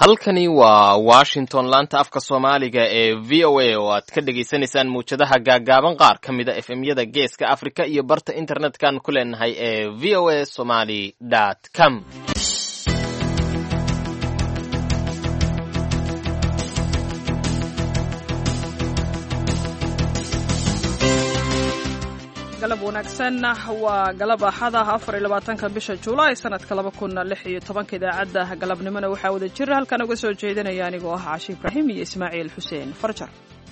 halkani waa washington laanta afka soomaaliga ee v o a oo aad ka dhagaysanaysaan muwjadaha gaagaaban qaar ka mid a efemyada geeska africa iyo barta internetkan ku leenahay ee v o a somaly com galab wanaagsan waa galab axada afar iyo labaatanka bisha juulaay sanadka laba kun lix iyo tobanka idaacadda galabnimona waxaa wada jira halkan uga soo jeedinaya anigoo ah cashi ibraahim iyo ismaaciil xuseen farjar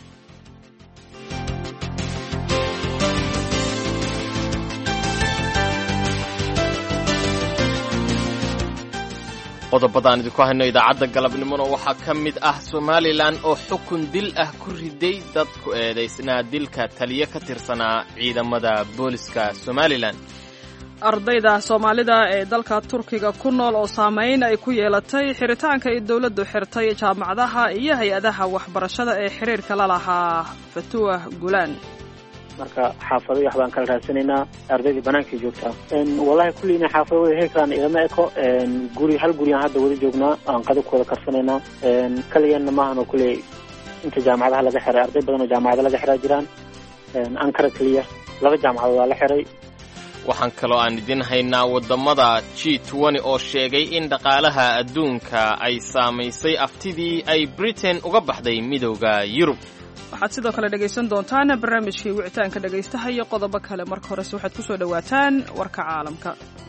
qodobadaan idinku hayno idaacadda galabnimona waxaa ka mid ah somalilan oo xukun dil ah ku riday dad ku eedaysnaa dilka taliyo ka tirsanaa ciidamada booliska somalilan ardayda soomaalida ee dalka turkiga ku nool oo saamayn ay ku yeelatay xiritaanka ay dowladdu xirtay jaamacadaha iyo hay-adaha waxbarashada ee xiriirka la lahaa fatuwah gulaan marka xaafado wax baan kala raadsanaynaa ardaydii banaankay joogtaa wallahi kulliina xaafado wada heli karaan igama eko guri hal guriyaan hadda wada joognaa aan qadab ku wada karsanaynaa kaliyanna maahan oo kulley inta jaamacadaha laga xiray arday badan oo jaamacada laga xiraa jiraan ankara keliya laba jaamacadood waa la xiray waxaan kaloo aan idin haynaa waddamada g twenty oo sheegay in dhaqaalaha adduunka ay saamaysay aftidii ay britain uga baxday midowda yurub waxaad sidoo kale dhegaysan doontaan barnaamijkii wicitaanka dhegaystaha iyo qodobo kale marka horese waxaad ku soo dhowaataan warka caalamka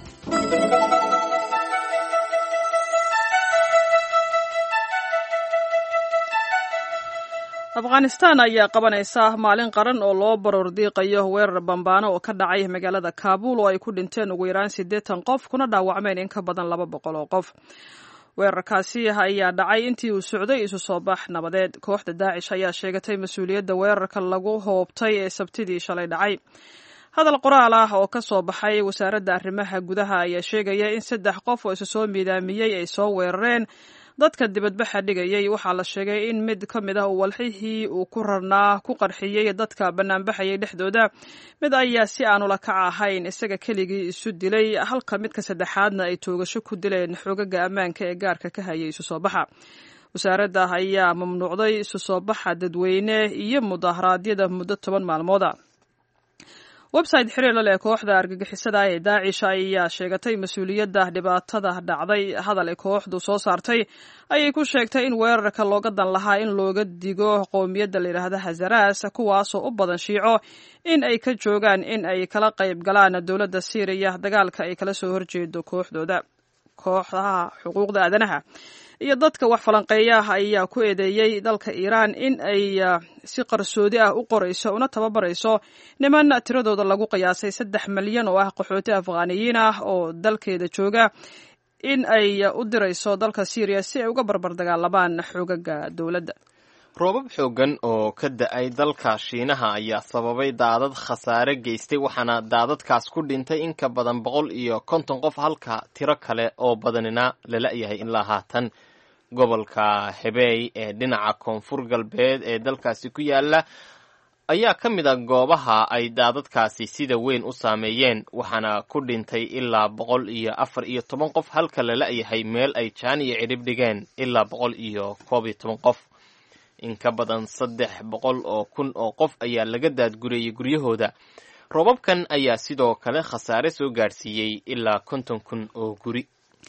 afghanistan ayaa qabanaysa maalin qaran oo loo baroor diiqayo weerar bambaano oo ka dhacay magaalada kaabul oo ay ku dhinteen ugu yaraan siddeetan qof kuna dhaawacmeen in ka badan laba boqol oo qof weerarkaasi ayaa dhacay intii uu socday isu soo bax nabadeed kooxda daacish ayaa sheegatay mas-uuliyadda weerarka lagu hoobtay ee sabtidii shalay dhacay hadal qoraal ah oo ka soo baxay wasaaradda arrimaha gudaha ayaa sheegaya in saddex qof oo isu soo miidaamiyey ay soo weerareen dadka dibadbaxa dhigayay waxaa la sheegay in mid ka mid ah walxihii uu ku rarnaa ku qarxiyey dadka bannaanbaxayay dhexdooda mid ayaa si aanula kac ahayn isaga keligii isu dilay halka midka saddexaadna ay toogasho ku dileen xoogaga ammaanka ee gaarka ka hayay isu soo baxa wasaaradda ayaa mamnuucday isu soo baxa dadweyne iyo mudaharaadyada muddo toban maalmooda website xiriir la leh kooxda argagixisada ee daacish ayaa sheegatay mas-uuliyadda dhibaatada dhacday hadal ay kooxdu soo saartay ayay ku sheegtay in weerarka looga dan lahaa in looga digo qowmiyadda layidhaahda hazaras kuwaasoo u badan shiico in ay ka joogaan in ay kala qayb galaan dowladda syriya dagaalka ay kala soo horjeedo kooxdooda kooxdaha xuquuqda aadanaha iyo dadka wax falanqeeya ayaa ku eedeeyey dalka iiraan in ay si qarsoodi ah u qorayso una tababarayso niman tiradooda lagu qiyaasay saddex malyan oo ah qaxooti afghaaniyiin ah oo dalkeeda jooga in ay u dirayso dalka syriya si ay uga barbar dagaalamaan xoogaga dowladda roobab xooggan oo ka da-ay dalka shiinaha ayaa sababay daadad khasaare geystay waxaana daadadkaas ku dhintay in ka badan boqol iyo konton qof halka tiro kale oo badanina lala yahay ilaa haatan gobolka hebey ee dhinaca koonfur galbeed ee dalkaasi ku yaala ayaa ka mid a goobaha ay daadadkaasi sida weyn u saameeyeen waxaana ku dhintay ilaa boqol iyo afar iyo toban qof halka lala yahay meel ay jaan iyo cidhib dhigeen ilaa boqol iyo koob iyo toban qof in ka badan saddex boqol oo kun oo qof ayaa laga daadgurayay guryahooda roobabkan ayaa sidoo kale khasaare soo gaadhsiiyey ilaa konton kun oo guri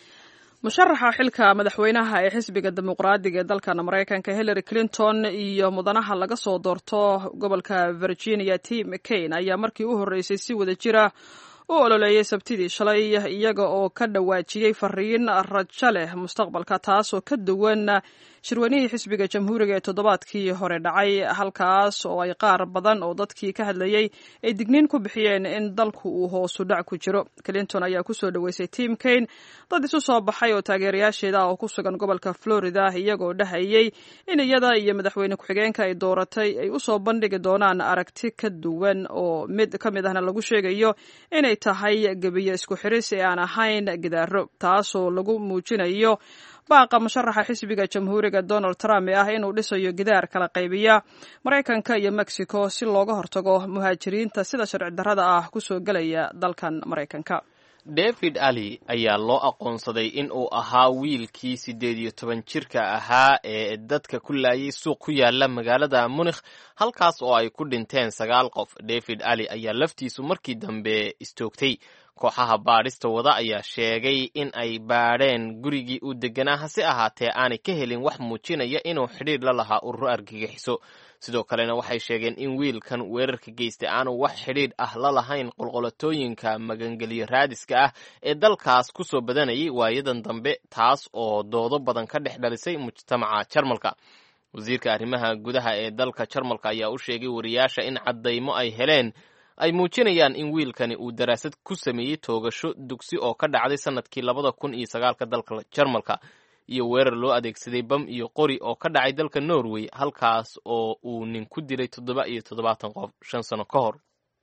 musharaxa xilka madaxweynaha ee xisbiga dimuqraadiga ee dalkan maraykanka hillary clinton iyo mudanaha laga soo doorto gobolka virginia tim mccain ayaa markii u horreysay si wada jira u ololeeyay sabtidii shalay iyaga oo ka dhawaajiyey fariin rajo leh mustaqbalka taasoo ka duwan shirwanihii xisbiga jamhuuriga ee toddobaadkii hore dhacay halkaas oo ay qaar badan oo dadkii ka hadlayey ay digniin ku bixiyeen in dalku uu hoosu dhac ku jiro clinton ayaa kusoo dhoweysay tim kain dad isu soo baxay oo taageerayaasheeda ah oo ku sugan gobolka florida iyagoo dhahayey in iyada iyo madaxweyne ku-xigeenka ay dooratay ay usoo bandhigi doonaan aragti ka duwan oo mid ka mid ahna lagu sheegayo inay tahay gebiyo isku xiris ee aan ahayn gidaaro taasoo lagu muujinayo baaqa musharaxa xisbiga jamhuuriga donald trump ee ah inuu dhisayo gidaar kala qaybiya maraykanka iyo mexico si looga hortago muhaajiriinta sida sharci darrada ah kusoo gelaya dalkan maraykanka david ali ayaa loo aqoonsaday in uu ahaa wiilkii siddeed iyo toban jirka ahaa ee dadka ku laayay suuq ku yaala magaalada munikh halkaas oo ay ku dhinteen sagaal qof david ali ayaa laftiisu markii dambe istoogtay kooxaha baadhista wada ayaa sheegay in ay baadheen gurigii uu deganaa hase ahaatee aanay ka helin wax muujinaya inuu xidhiir la lahaa ururo argagixiso sidoo kalena waxay sheegeen in wiilkan weerarka geystay aanu wax xidhiidh ah la lahayn qolqolatooyinka magangeliyo raadiska ah ee dalkaas ku soo badanayay waayadan dambe taas oo doodo badan ka dhex dhalisay mujtamaca jarmalka wasiirka arrimaha gudaha ee dalka jarmalka ayaa u sheegay wariyaasha in caddaymo ay heleen ay muujinayaan in wiilkani uu daraasad ku sameeyey toogasho dugsi oo ka dhacday sannadkii labada kun iyo sagaalka dalka jarmalka iyo weerar loo adeegsaday bam iyo qori oo ka dhacay dalka norway halkaas oo uu nin ku dilay toddoba iyo toddobaatan qof shan sano ka hor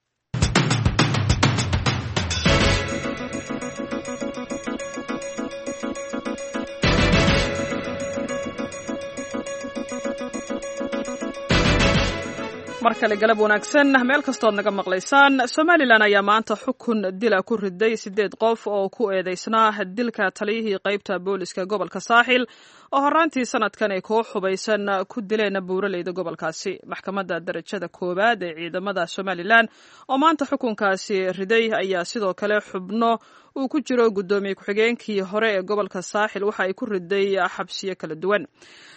mar kale galab wanaagsan meel kastood naga maqlaysaan somalilan ayaa maanta xukun dila ku riday siddeed qof oo ku eedeysnaa dilka taliyihii qaybta booliska gobolka saaxil oo horaantii sanadkan ay koo xubaysan ku dileen buuraleyda gobolkaasi maxkamadda darajada koowaad ee ciidamada somalilan oo maanta xukunkaasi riday ayaa sidoo kale xubno uu ku jiro guddoomiye ku-xigeenkii hore ee gobolka saaxil waxa ay ku riday xabsiyo kala duwan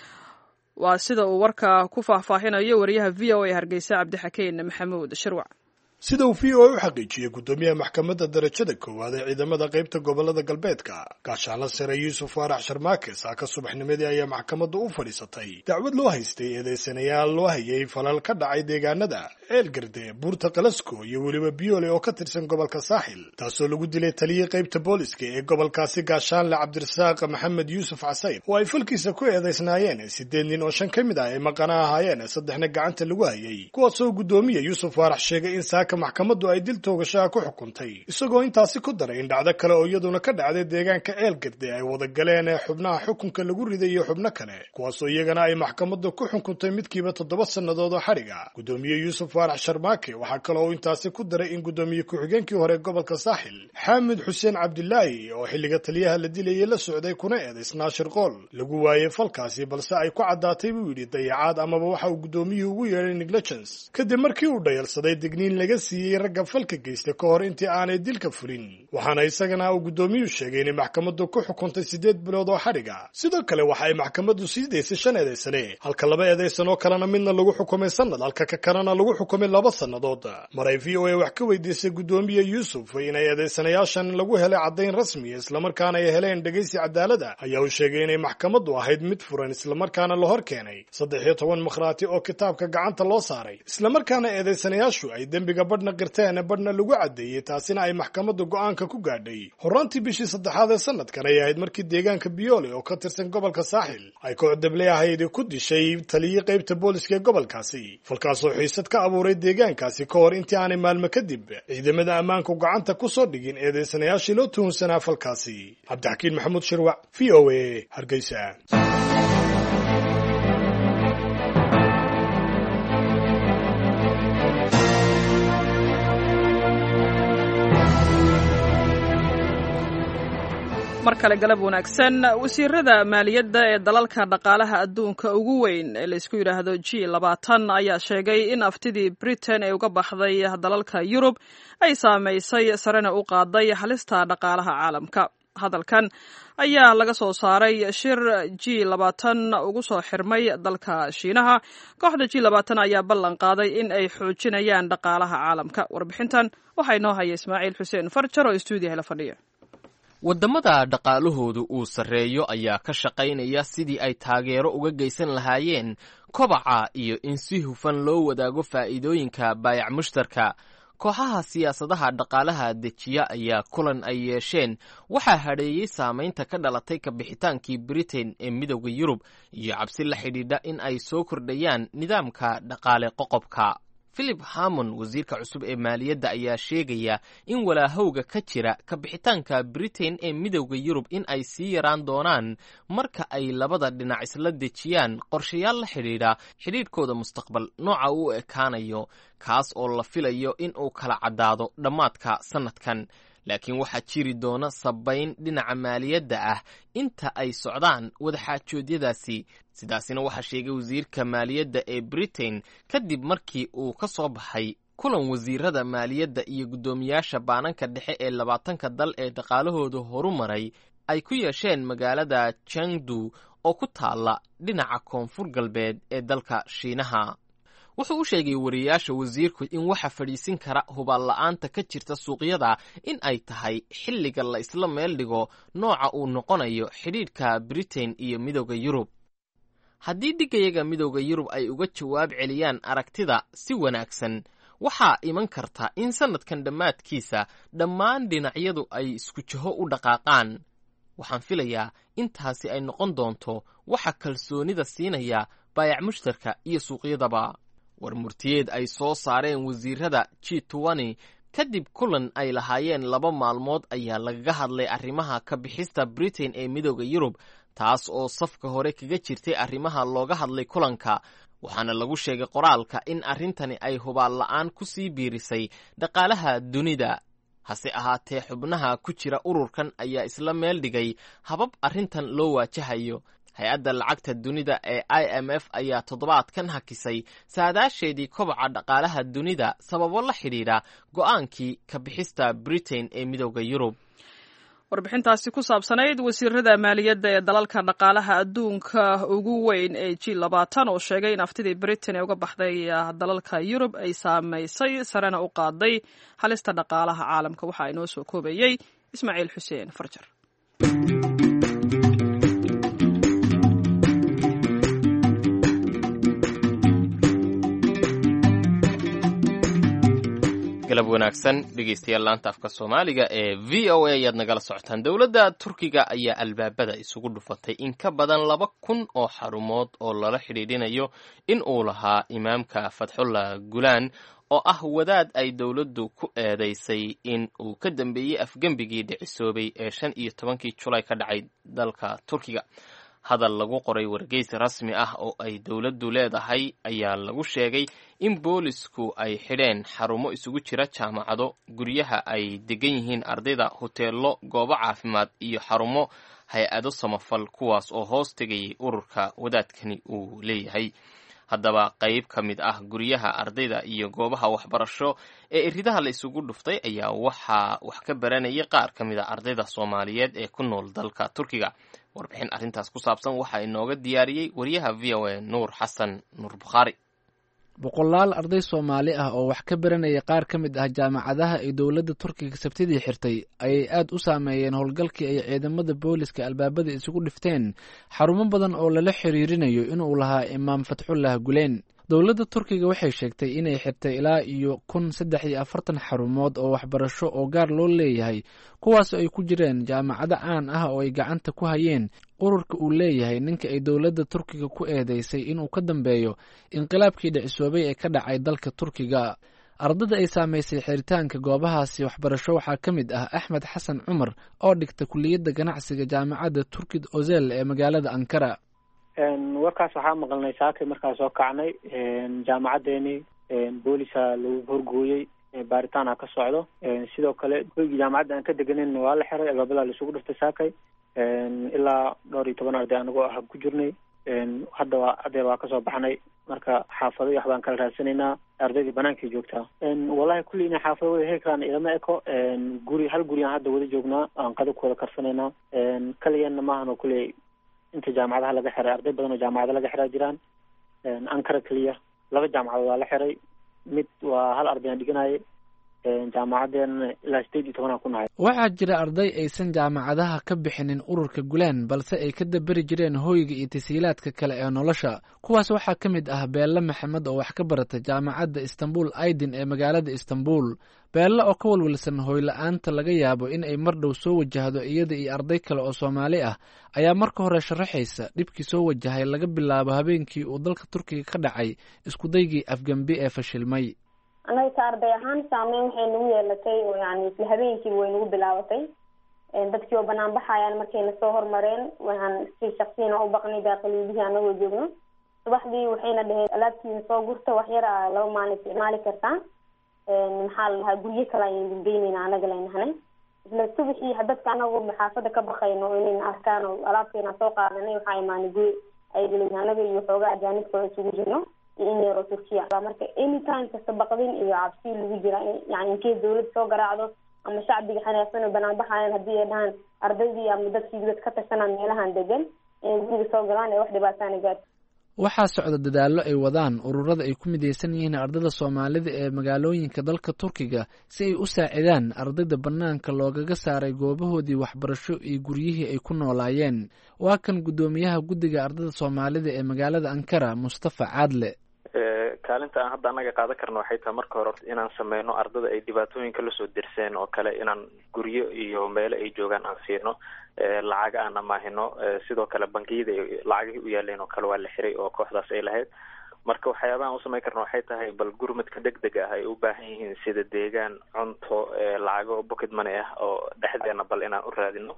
waa sida uu warka ku faahfaahinayo wariyaha v o a hargeysa cabdixakeen maxamuud shirwac sida uu v o a u xaqiijiyey guddoomiyaha maxkamadda darajada koowaad ee ciidamada qaybta gobolada galbeedka gaashaanla sare yuusuf faarax sharmaake saaka subaxnimadii ayaa maxkamaddu u fadhiisatay dacwad loo haystay eedeysanayaal loo hayay falal ka dhacay deegaanada ceelgarde buurta kalasko iyo weliba biyoole oo ka tirsan gobolka saaxil taasoo lagu dilay taliyii qaybta booliska ee gobolkaasi gaashaanle cabdirasaaq maxamed yuusuf casayr oo ay falkiisa ku eedeysnaayeen siddeed nin oo shan ka mid ah ay maqana ahaayeen saddexna gacanta lagu hayay kuwaasoo guddoomiya yuusuf faarax sheegay in saaka maxkamaddu ay dil toogashaha ku xukuntay isagoo intaasi ku daray in dhacdo kale oo iyaduna ka dhacday deegaanka ceelgarde ay wada galeen ee xubnaha xukunka lagu riday iyo xubno kale kuwaasoo iyagana ay maxkamaddu ku xukuntay midkiiba toddoba sannadood oo xadhiga guddoomiye yuusuf faarax sharmaake waxaa kale oo intaasi ku daray in guddoomiye ku-xigeenkii hore gobolka saaxil xaamid xuseen cabdilaahi oo xilliga taliyaha la dilayay la socday kuna eedaysnaa shirqool lagu waayey falkaasi balse ay ku caddaatay buu yidhi dayacaad amaba waxa uu guddoomiyuhu ugu yeedhay negligence kadib markii uu dhayalsaday digniin laga siiyey ragga falka geysta ka hor intii aanay dilka fulin waxaana isagana uu guddoomiyuhu sheegay inay maxkamaddu ku xukuntay siddeed bilood oo xadhiga sidoo kale waxa ay maxkamaddu sii daysay shan eedaysane halka laba eedaysan oo kalena midna lagu xukumay sannad halka ka kalena lagu xukumay laba sannadood mar ay v o a wax ka weydiisay guddoomiye yuusuf inay eedaysanayaashan lagu helay caddayn rasmiya islamarkaana ay heleen dhegaysi cadaalada ayaa uu sheegay inay maxkamaddu ahayd mid furan islamarkaana la hor keenay saddex iyo toban makhraati oo kitaabka gacanta loo saaray islamarkaana eedaysanayaashu ay dembiga badhna qirteen badhna lagu caddeeyey taasina ay maxkamaddu go'aanka ku gaadhay horraantii bishii saddexaad ee sanadkan ay ahayd markii deegaanka biyoole oo ka tirsan gobolka saaxil ay koox debley ahayd ku dishay taliyii qaybta booliska ee gobolkaasi falkaasoo xiisad ka abuuray deegaankaasi ka hor intii aanay maalmo kadib ciidamada ammaanku gacanta ku soo dhigin eedeysanayaashii loo tuhunsanaa falkaasi cabdixakiin maxamuud shirwac v o a hargeysa mar kale galab wanaagsan wasiirada maaliyadda ee dalalka dhaqaalaha adduunka ugu weyn ee laysku yidhaahdo g labaatan ayaa sheegay in aftidii britain ee uga baxday dalalka yurub ay saamaysay sarena u qaaday halista dhaqaalaha caalamka hadalkan ayaa laga soo saaray shir g labaatan ugu soo xirmay dalka shiinaha kooxda g labaatan ayaa ballan qaaday in ay xoojinayaan dhaqaalaha caalamka warbixintan waxaa inoo haya ismaaciil xuseen farjar oo stuudiyaha la fadhiya waddamada dhaqaalahoodu uu sarreeyo ayaa ka shaqaynaya sidii ay taageero uga geysan lahaayeen kobaca iyo in si hufan loo wadaago faa'iidooyinka baayac mushtarka kooxaha siyaasadaha dhaqaalaha dejiya ayaa kulan ay yeesheen waxaa hadheeyey saamaynta ka dhalatay kabixitaankii britain ee midowda yurub iyo cabsi la xidhiidha in ay soo kordhayaan nidaamka dhaqaale qoqobka philip hamon wasiirka cusub ee maaliyadda ayaa sheegaya in walaahowga ka jira kabixitaanka britain ee midowda yurub in ay sii yaraan doonaan marka ay labada dhinac isla dejiyaan qorshayaal la xidhiidha xidhiidhkooda mustaqbal nooca uu ekaanayo kaas oo la filayo in uu kala caddaado dhammaadka sannadkan laakiin waxaa jiri doona sabayn dhinaca maaliyadda ah inta ay socdaan wadaxaajoodyadaasi sidaasina waxaa sheegay wasiirka maaliyadda ee britain kadib markii uu ka soo baxay kulan wasiirada maaliyadda iyo guddoomiyaasha baananka dhexe ee labaatanka dal ee dhaqaalahooda horu maray ay ku yeesheen magaalada jangdu oo ku taalla dhinaca koonfur galbeed ee dalka shiinaha wuxuu u sheegay wariyaasha wasiirku in waxa fadhiisin kara hubaal-la'aanta ka jirta suuqyada in ay tahay xilliga la isla meel dhigo nooca uu noqonayo xidhiidhka britain iyo midooda yurub haddii dhigayaga midooda yurub ay uga jawaab celiyaan aragtida si wanaagsan waxaa iman karta in sannadkan dhammaadkiisa dhammaan dhinacyadu ay isku jaho u dhaqaaqaan waxaan filayaa intaasi ay noqon doonto waxa kalsoonida siinaya baayac mushtarka iyo suuqyadaba war murtiyeed ay soo saareen wasiirada g towani kadib kulan ay lahaayeen laba maalmood ayaa lagaga hadlay arrimaha ka bixista britain ee midooda yurub taas oo safka hore kaga jirtay arrimaha looga hadlay kulanka waxaana lagu sheegay qoraalka in arrintani ay hubaal la'aan ku sii biirisay dhaqaalaha dunida hase ahaatee xubnaha ku jira ururkan ayaa isla meel dhigay habab arrintan loo waajahayo hay-adda lacagta dunida ee i m f ayaa toddobaadkan hakisay saadaasheedii koboca dhaqaalaha dunida sababo la xidhiidha go'aankii ka bixista britain ee midooda yurub warbixintaasi ku saabsanayd wasiirada maaliyadda ee dalalka dhaqaalaha adduunka ugu weyn ee g labaatan oo sheegay in aftidii britain ee uga baxday dalalka yurub ay saamaysay sarena u qaaday halista dhaqaalaha caalamka waxaa inoo soo koobayey ismaaciil xuseen farjar galab wanaagsan dhegeystayaal laanta afka soomaaliga ee v o a ayaad nagala socotaan dowladda turkiga ayaa albaabada isugu dhufatay in ka badan laba kun oo xarumood oo lala xidhiidhinayo in uu lahaa imaamka fatxullah gulaan oo ah wadaad ay dowladdu ku eedaysay in uu ka dambeeyey afgembigii dhicisoobay ee shan iyo tobankii julay ka dhacay dalka turkiga hadal lagu qoray wargeys rasmi ah oo ay dowladdu leedahay ayaa lagu sheegay in boolisku ay xidheen xarumo isugu jira jaamacado guryaha ay degan yihiin ardayda hoteello goobo caafimaad iyo xarumo hay-ado samafal kuwaas oo hoos tegayay ururka wadaadkani uu leeyahay haddaba qayb ka mid ah guryaha ardayda iyo goobaha waxbarasho ee iridaha la isugu dhuftay ayaa waxaa wax ka baranayay qaar ka mid a ardayda soomaaliyeed ee ku nool dalka turkiga warbixin arrintaas ku saabsan waxaa inooga diyaariyey wariyaha v o a nuur xasan nuur bukhaari boqolaal arday soomaali ah oo wax ka baranaya qaar ka mid ah jaamacadaha ay dowladda turkiga sabtidii xirtay ayay aad u saameeyeen howlgalkii ay ciidamada booliska albaabada isugu dhifteen xarumo badan oo lala xiriirinayo inuu lahaa imaam fatxullah guleen dowladda turkiga waxay sheegtay inay xirtay ilaa iyo kun saddex iyo afartan xarumood oo waxbarasho oo gaar loo leeyahay kuwaas ay ku jireen jaamacado caan ah oo ay gacanta ku hayeen ururka uu leeyahay ninka ay dowladda turkiga ku eedeysay inuu ka dambeeyo inqilaabkii dhicisoobay ee ka dhacay dalka turkiga ardada ay saamaysay xiritaanka goobahaasi waxbarasho waxaa ka mid ah axmed xasan cumar oo dhigta kuliyadda ganacsiga jaamacadda turkid ozel ee magaalada ankara warkaas waxaa maqalnay saakay markaa soo kacnay jaamacadeeni boolisa lagu horgooyey baaritaana ka socdo sidoo kale hoygii jaamacadda aan ka deganin waa la xiray albaabada laisugu dhiftay saakay ilaa dhowr iyo toban arday anagoo ah ku jirnay hadda waa hadeer waa kasoo baxnay marka xaafado iyo waxbaan kala raadsanaynaa ardaydii banaankay joogtaa wallahi kulli inay xaafado wada heli karaan ilama eko guri hal guri aan hadda wada joognaa aan qada ku wada karsanaynaa kaliyanna maahan oo kuley inta jaamacadaha laga xiray arday badan oo jaamacada laga xiraa jiraan ankara keliya laba jaamacadood waa la xiray mid waa hal arday aan dhiganaye jaamacadeena ilaa sideed iyo tobanaan ku nahay waxaa jira arday aysan jaamacadaha ka bixinin ururka gulaan balse ay ka daberi jireen hooyga iyo tasiilaadka kale ee nolosha kuwaas waxaa ka mid ah beelle maxamed oo wax ka barata jaamacadda istanbul aidin ee magaalada istanbul beelle oo ka walwalsan hooyla-aanta laga yaabo in ay mar dhow soo wajahdo iyada iyo arday kale oo soomaali ah ayaa marka hore sharaxaysa dhibkii soo wajahay laga bilaabo habeenkii uu dalka turkiga ka dhacay iskudaygii afgembi ee fashilmay annaga ka arday ahaan saameyn waxay nagu yeelatay oo yani isla habeenkiiba way nagu bilaabatay dadkii oo banaan baxayaan markay nasoo hormareen waxaan si shaksiyana u baqnay daaqiliyadihii anagoo joogno subaxdii waxayna dhaheen alaabtiina soo gurta wax yar a laba maalin isticmaali kartaan maxaa la dhahaa guryo kale ayaan geynayna anaga laynahanay isla subaxii dadka anagu xaafada ka bakayno inayna arkaan oo alaabteena soo qaadanay waxaa imaanay guri ayagaleyn anaga iyo xoogaa ajaanibka isugu jirno iyo in yaroo turkiya marka anytime kasta baqdin iyo cabsi lagu jira yani inkay dawlad soo garaacdo ama shacbiga xanaaqsan oo banaan baxayan haddii ay dhahaan ardaydii ama dadkii dad ka tashanaan meelahan degan inay guriga soo galaan ee wax dhibaataana gaarto waxaa socda dadaallo ay wadaan ururada ay ku midaysan yihiin ardada soomaalida ee magaalooyinka dalka turkiga si ay u saacidaan ardayda bannaanka loogaga saaray goobahoodii waxbarasho iyo guryihii ay ku noolaayeen waa kan guddoomiyaha guddiga ardada soomaalida ee magaalada ankara mustafa caadle kaalinta aan hadda annaga qaadan karno waxay tahay marka hore horta inaan sameyno ardada ay dhibaatooyinka lasoo dirseen oo kale inaan guryo iyo meelo ay joogaan aan siino lacaga aan amaahino sidoo kale bangiyada lacagihii u yaaleen oo kale waa la xiray oo kooxdaas ay lahayd marka waxyaabaha aan usameyn karno waxay tahay bal gurmadka deg deg ah ay u baahan yihiin sida deegaan cunto lacago pocket money ah oo dhexdeena bal inaan u raadino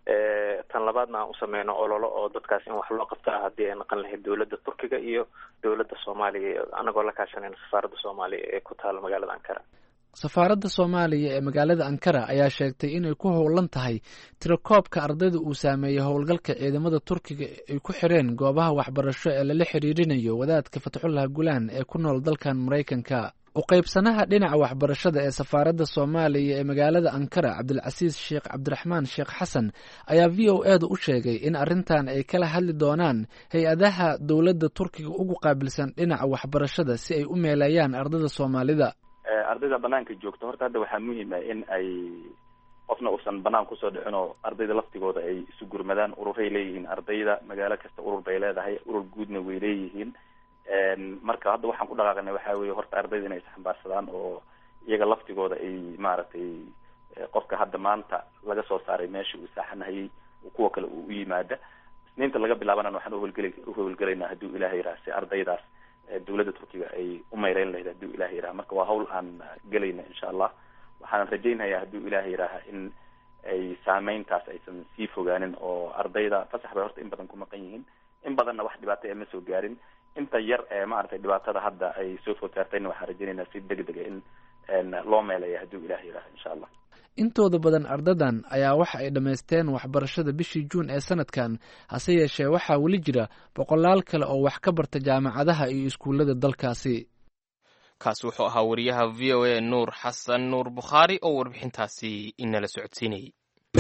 tan labaadna aan usameyno ololo oo dadkaas in wax loo qabto ah haddii ay naqan lahayd dowladda turkiga iyo dowladda soomaaliya anagoo la kaashanayna safaaradda soomaaliya ee ku taala magaalada ankara safaaradda soomaaliya ee magaalada ankara ayaa sheegtay inay ku howlan tahay tirakoobka ardayda uu saameeyey howlgalka ciidamada turkiga ay ku xireen goobaha waxbarasho ee lala xiriirinayo wadaadka fatxullah gulaan ee ku nool dalkan maraykanka uqaybsanaha dhinaca waxbarashada ee safaaradda soomaaliya ee magaalada ankara cabdilcasiis sheekh cabdiraxmaan sheekh xasan ayaa v o eeda u sheegay in arrintan ay kala hadli doonaan hay-adaha dowladda turkiga ugu qaabilsan dhinaca waxbarashada si ay u meeleeyaan ardada soomaalida ardayda banaanka joogto horta hadda waxaa muhiim ah in ay qofna uusan banaan kusoo dhicin oo ardayda laftigooda ay isu gurmadaan ururay leeyihiin ardayda magaalo kasta urur bay leedahay urur guudna way leeyihiin marka hadda waxaan ku dhaqaaqnay waxaa weeye horta ardayda inay isxambaarsadaan oo iyaga laftigooda ay maaragtay qofka hadda maanta laga soo saaray meesha uu saaxanahayay kuwa kale uu u yimaada isniinta laga bilaabanana waxaan uhowlgeli uhowlgelaynaa hadduu ilaah yiraha si ardaydaas dowladda turkiga ay u mayreyn lahayd hadduu ilaah yiraha marka waa hawl aan gelayna insha allah waxaan rajaynhayaa hadduu ilaah yiraha in ay saameyntaas aysan sii fogaanin oo ardayda fasax bay horta in badan ku maqan yihiin in badanna wax dhibaato ee ma soo gaarin inta yar ee maaragtay dhibaatada hadda ay soo food saartayna waxaan rajaynaynaa si deg dega in loo meeleeya hadduu ilaah yiraha insha allah intooda badan ardadan ayaa waxa ay dhammaysteen waxbarashada bishii juun ee sanadkan hase yeeshee waxaa weli jira boqolaal kale oo wax ka barta jaamacadaha iyo iskuullada dalkaasi kaasi wuxuu ahaa wariyaha v o a nuur xasan nuur bukhaari oo warbixintaasi inala socodsiinayay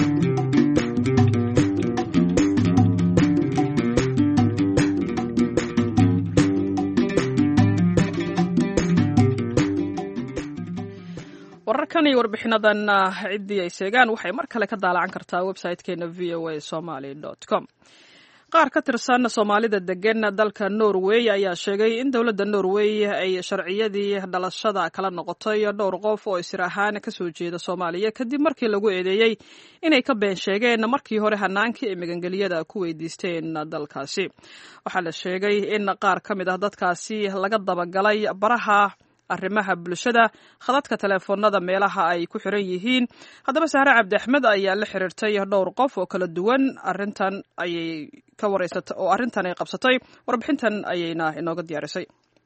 wararkan iyo warbixinadan ciddii ay sheegaan waxay mar kale ka daalacan kartaa website-keena v o a somaly com qaar ka tirsan soomaalida degan dalka norway ayaa sheegay in dowladda norway ay sharciyadii dhalashada kala noqotay dhowr qof oo isir ahaan kasoo jeeda soomaaliya kadib markii lagu eedeeyey inay ka been sheegeen markii hore hanaankii ay magangeliyada ku weydiisteen dalkaasi waxaa la sheegay in qaar ka mid ah dadkaasi laga dabagalay baraha arrimaha bulshada khadadka teleefoonada meelaha ay ku xiran yihiin haddaba sahre cabdi axmed ayaa la xiriirtay dhowr qof oo kala duwan arrintan ayay ka wareysatay oo arrintan ay qabsatay warbixintan ayayna inooga diyaarisay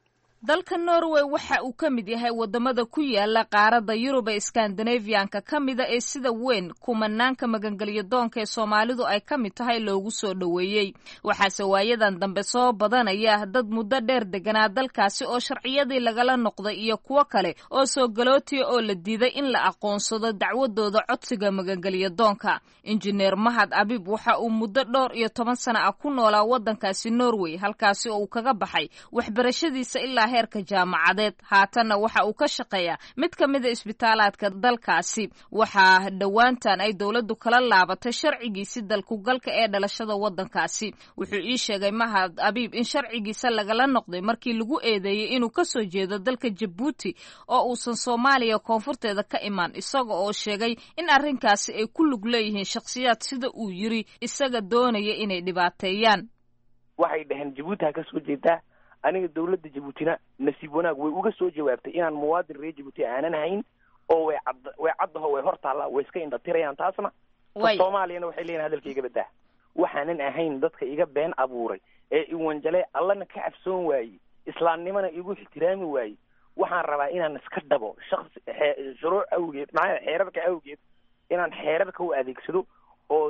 dalka norway waxa uu ka mid yahay wadamada ku yaala qaaradda yurub ee skandinafiyanka ka mida ee sida weyn kumanaanka magangelyo doonka ee soomaalidu ay ka mid tahay loogu soo dhoweeyey waxaase waayadan dambe soo badanaya dad muddo dheer deganaa dalkaasi oo sharciyadii lagala noqday iyo kuwo kale oo soo galootiya oo la diiday in la aqoonsado dacwadooda codsiga magangelyo doonka injineer mahad abib waxa uu muddo dhowr iyo toban sana ah ku noolaa wadankaasi norway halkaasi oo uu kaga baxay waxbarashadiisa ilaa heerka jaamacadeed haatanna waxa uu ka shaqeeyaa mid ka mida isbitaalaadka dalkaasi waxaa dhowaantan ay dowladdu kala laabatay sharcigiisi dalkugalka ee dhalashada wadankaasi wuxuu ii sheegay mahad abiib in sharcigiisa lagala noqday markii lagu eedeeyey inuu kasoo jeedo dalka jabuuti oo uusan soomaaliya koonfurteeda ka imaan isaga oo sheegay in arrinkaasi ay ku lug leeyihiin shakhsiyaad sida uu yiri isaga doonaya inay dhibaateeyaan waxay dhaheen jabuuti ha ka soo jeedaa aniga dawladda jabuutina nasiib wanaag way uga soo jawaabtay inaan muwaadin reer jabuuti aanan hayn oo way cad way caddaho way hor taallaa way iska indhatirayaan taasna soomaaliyana waxay leeyihin hadalka iga badaa waxaanan ahayn dadka iga been abuuray ee iwanjale allana ka cabsoon waayey islaamnimana igu ixtiraami waayey waxaan rabaa inaan iska dhabo shaksi shuruuc awgeed maxaa xeerarka awgeed inaan xeerarka u adeegsado oo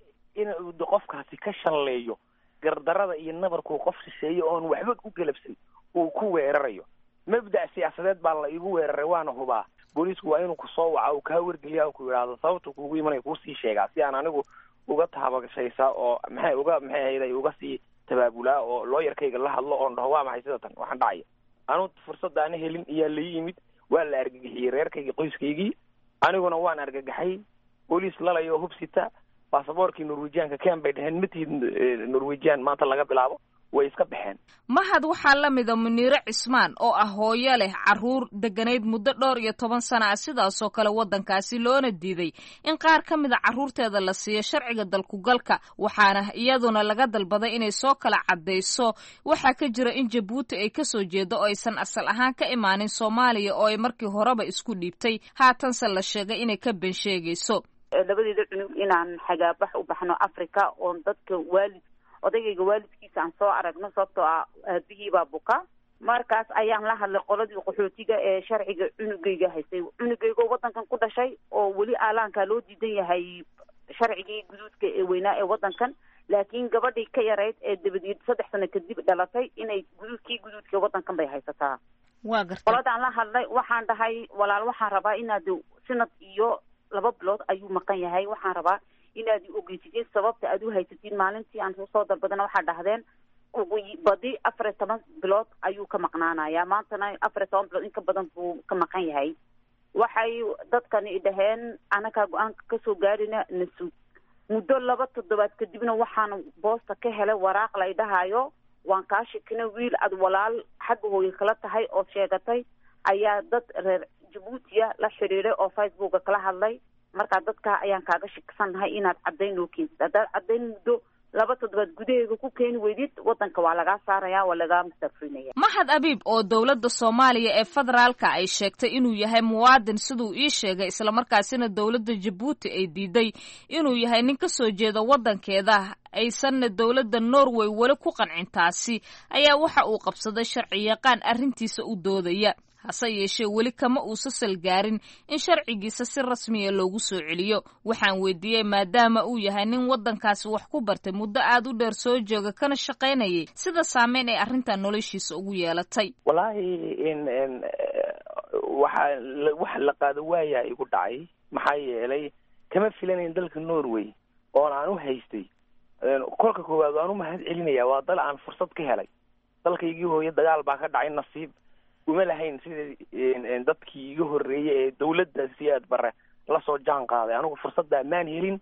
in qofkaasi ka shalleeyo gardarada iyo nabarkuu qof shisheeye oon waxba u galabsan uu ku weerarayo mabda' siyaasadeed baa la igu weeraray waana hubaa booliisku waa inuu kusoo waca uu kaa wargeliya ku yidhaahdo sababta kuugu imanaya kuusii sheegaa si aan anigu uga taabashaysaa oo maxay uga maxay ahayday uga sii tabaabulaa oo looyarkayga la hadlo oon dhaho waa maxay sida tan waxaan dhacaya anu fursada ana helin iyaa la yimid waa la argagixiyey reerkayga qoyskaygii aniguna waan argagaxay booliis lalayo hubsita baasaboorkii norwejianka ken bay dheheen matihid norwejian maanta laga bilaabo way iska baxeen mahad waxaa la mida muniire cismaan oo ah hooyo leh carruur degganayd muddo dhowr iyo toban sana ah sidaasoo kale waddankaasi loona diiday in qaar ka mida carruurteeda la siiyo sharciga dalkugalka waxaana iyaduna laga dalbaday inay soo kala caddayso waxaa ka jira in jabuuti ay kasoo jeedo oo aysan asal ahaan ka imaanin soomaaliya oo ay markii horeba isku dhiibtay haatanse la sheegay inay ka ben sheegayso labadeeda cunug inaan xagaabax u baxno africa oon dadka waalid odaygayga waalidkiisa aan soo aragno sababtoo ah aabihii baa buka markaas ayaan la hadlay qoladii qaxootiga ee sharciga cunugayga haystay cunugayga oo waddankan ku dhashay oo weli aalaankaa loo diidan yahay sharcigii guduudka ee weynaa ee waddankan laakiin gabadhii ka yarayd ee dabadeed saddex sano kadib dhalatay inay guduudkii guduudka waddankan bay haysataa waa garta qoladaan la hadlay waxaan dhahay walaal waxaan rabaa inaad sanad iyo laba bilood ayuu maqan yahay waxaan rabaa inaad ogeysitiin sababta aad u haysatiin maalintii aan soo dalbadana waxaa dhahdeen ugu badi afar iyo toban bilood ayuu ka maqnaanayaa maantana afar iyo toban bilood in ka badan buu ka maqan yahay waxay dadkani dhaheen anakaa go-aanka kasoo gaarina nasuug muddo laba toddobaad kadibna waxaan boosta ka helay waraaq lay dhahayo waan kaa shikina wiil aad walaal xagga hooye kala tahay oo sheegatay ayaa dad reer jabuutiya la xidhiiday oo facebooka kala hadlay markaa dadkaa ayaan kaaga shiksannahay inaad caddayn noo keentid haddaad caddayn muddo laba toddobaad gudaheega ku keeni weydid waddanka waa lagaa saaraya waa lagaa mustafrinaya mahad abiib oo dowladda soomaaliya ee federaalka ay sheegtay inuu yahay muwaadin siduu ii sheegay islamarkaasina dowladda jabuuti ay diiday inuu yahay nin ka soo jeeda waddankeeda aysanna dowladda norway weli ku qancin taasi ayaa waxa uu qabsaday sharci yaqaan arrintiisa u doodaya hase yeeshee weli kama uusa salgaarin in sharcigiisa si rasmiya loogu soo celiyo waxaan weydiiyey maadaama uu yahay nin waddankaasi wax ku bartay muddo aada u dheer soo jooga kana shaqaynayay sida saameyn ay arrintan noloshiisa ugu yeelatay wallaahi in n waxaa waxa la qaado waayaa igu dhacay maxaa yeelay kama filanayn dalka norway oon aan u haystay kolka koowaad waan u mahad celinaya waa dal aan fursad ka helay dalkaygii hooye dagaal baa ka dhacay nasiib uma lahayn sida dadkii iga horreeyey ee dawladda si aad bare lasoo jaan qaaday anigu fursaddaa maan helin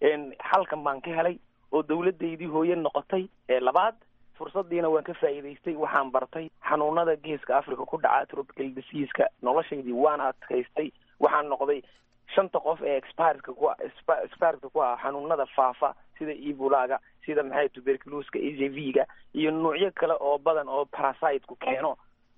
xalkan baan ka helay oo dawladdaydii hooye noqotay ee labaad fursadiina waan ka faa'iidaystay waxaan bartay xanuunada geeska africa ku dhaca tropical diseaska noloshaydii waan adkaystay waxaan noqday shanta qof ee expireska ku expireska ku ah xanuunada faafa sida ebolaga sida maxay tuberculoska h i v ga iyo nuucyo kale oo badan oo parasiteku keeno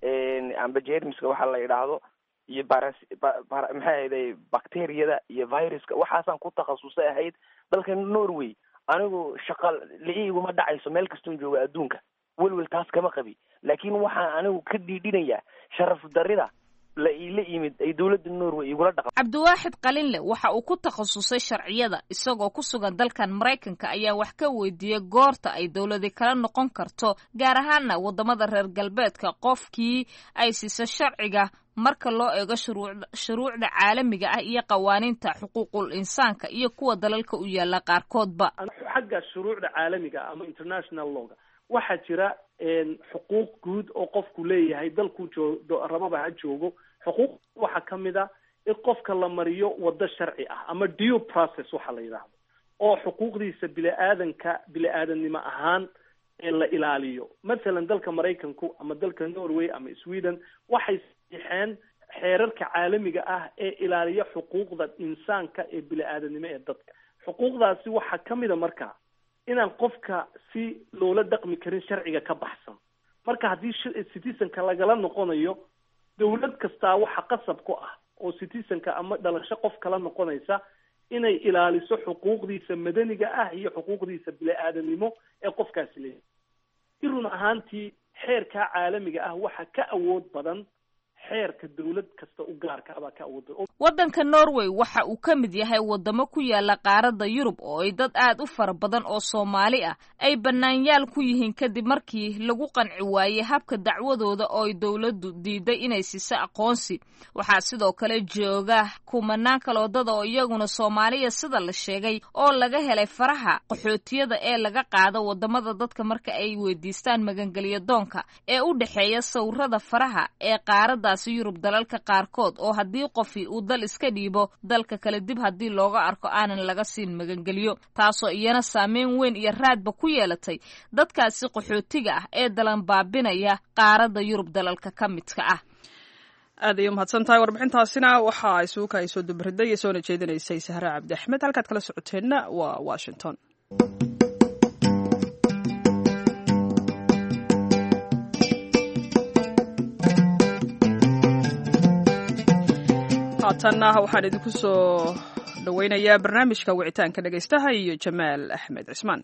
amba jermiska waxa la yidhaahdo iyo baras maxay ahayday bacteriyada iyo viruska waxaasaan ku takhasusay ahayd dalka norway anigu shaqa la-iguma dhacayso meel kastoon jooga adduunka welwel taas kama qabi laakiin waxaan anigu ka dhiidhinayaa sharaf darida la iila yimid ay dowladda norway igula dhaqan cabdiwaaxid qalinle waxa uu ku takhasusay sharciyada isagoo ku sugan dalkan maraykanka ayaa wax ka weydiiyey goorta ay dowladi kala noqon karto gaar ahaana waddamada reer galbeedka qofkii ay siisa sharciga marka loo eego shuruucda shuruucda caalamiga ah iyo qawaaniinta xuquuqul insaanka iyo kuwa dalalka u yaala qaarkoodba xagga shuruucda caalamiga ah ama international lawga waxaa jira xuquuq guud oo qofku leeyahay dalkuu joo rababa ha joogo xuquuq waxaa ka mid a in qofka la mariyo waddo sharci ah ama due process waxa la yidhaahdo oo xuquuqdiisa bili-aadanka bili-aadannimo ahaan la ilaaliyo mathalan dalka maraykanku ama dalka norway ama sweden waxay saxiixeen xeerarka caalamiga ah ee ilaaliya xuquuqda insaanka ee bili-aadannimo ee dadka xuquuqdaasi waxaa ka mid a marka inaan qofka si loola dhaqmi karin sharciga ka baxsan marka haddii citizenka lagala noqonayo dawlad kastaa waxa qasab ku ah oo citizenka ama dhalasho qof kala noqonaysa inay ilaaliso xuquuqdiisa madaniga ah iyo xuquuqdiisa bili-aadamnimo ee qofkaasi leeyahay i run ahaantii xeerkaa caalamiga ah waxa ka awood badan xeerka dawlad kasta u gaarka abaa ka awood badan waddanka norway waxa uu ka mid yahay waddamo ku yaala qaaradda yurub oo ay dad aad u fara badan oo soomaali ah ay bannaanyaal ku yihiin kadib markii lagu qanci waayey habka dacwadooda oo ay dowladdu diiday inay siiso aqoonsi waxaa sidoo kale jooga kumanaan kaloodada oo iyaguna soomaaliya sida la sheegay oo laga helay faraha qaxootiyada ee laga qaado waddamada dadka marka ay weydiistaan magangelyo doonka ee u dhexeeya sawirada faraha ee qaaraddaasi yurub dalalka qaarkood oo haddii qofi uu dal iska dhiibo dalka kale dib haddii looga arko aanan laga siin magangelyo taasoo iyana saameyn weyn iyo raadba ku yeelatay dadkaasi qaxootiga ah ee dalan baabinaya qaaradda yurub dalalka ka midka ah aad ayay umahadsan tahay warbixintaasina waxa ay suuka ay soo dubriday iyo soona jeedinaysay sahre cabdi axmed halkaad kala socoteenna waa washington haatanna waxaan idinku soo dhoweynayaa barnaamijka wicitaanka dhegaystaha iyo jamaal axmed cismaan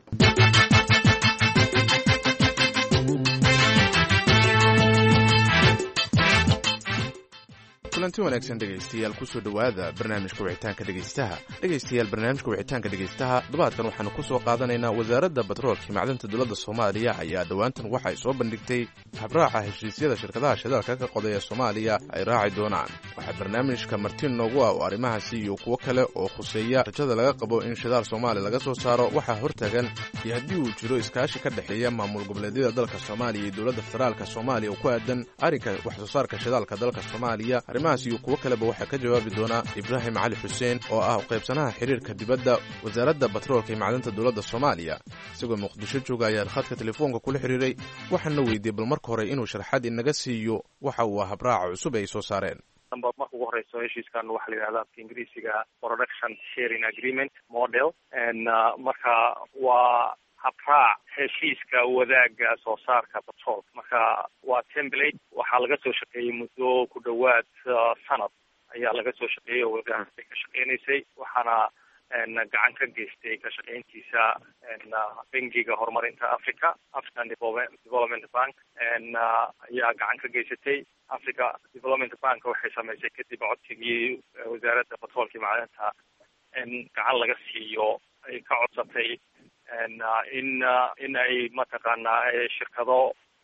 kulanti wanaagsan dhegaystayaal kusoo dhowaada barnaamijka wicitaanka dhegaystaha dhegaystayaal barnaamijka wicitaanka dhegaystaha dhabaadkan waxaanu ku soo qaadanaynaa wasaaradda batroolka macdanta dowladda soomaaliya ayaa dhowaantan waxa ay soo bandhigtay habraaca heshiisyada shirkadaha shidaalka ka qodaya soomaaliya ay raaci doonaan waxaa barnaamijka martiin noogu ah oo arrimahaasi iyo kuwo kale oo khuseeya rajada laga qabo in shidaal soomaaliya laga soo saaro waxaa hortagan iyo haddii uu jiro iskaashi ka dhexeeya maamul goboleedyada dalka soomaaliya iyo dowladda federaalka soomaaliya oo ku aadan arrinka wax soo saarka shidaalka dalka soomaaliya arrimahaas iyo kuwo kaleba waxaa ka jawaabi doona ibraahim cali xuseen oo ah qaybsanaha xiriirka dibadda wasaaradda batroolka iyo macdanta dowladda soomaaliya isagoo muqdisho jooga ayaa khadka telefoonka kula xiriiray waxaana weydiiyey bal marka hore inuu sharxad inaga siiyo waxa uu ah habraaca cusub ay soo saareen marka ugu horeyso heshiiskan waxaa la yidhahda afka ingiriisiga production sharing agreement model marka waa habraac heshiiska wadaaga soo saarka batrool marka waa template waxaa laga soo shaqeeyey muddo ku dhowaad sanad ayaa laga soo shaqeeyey oo wasaaradda ka shaqeynaysay waxaana gacan ka geystay ka shaqeyntiisa bangiga horumarinta africa african development bank ayaa gacan ka geysatay africa development bank waxay samaysay kadib codsigii wasaaradda batroolka iyo macdanta in gacan laga siiyo ay ka codsatay in in ay mataqaanaa shirkado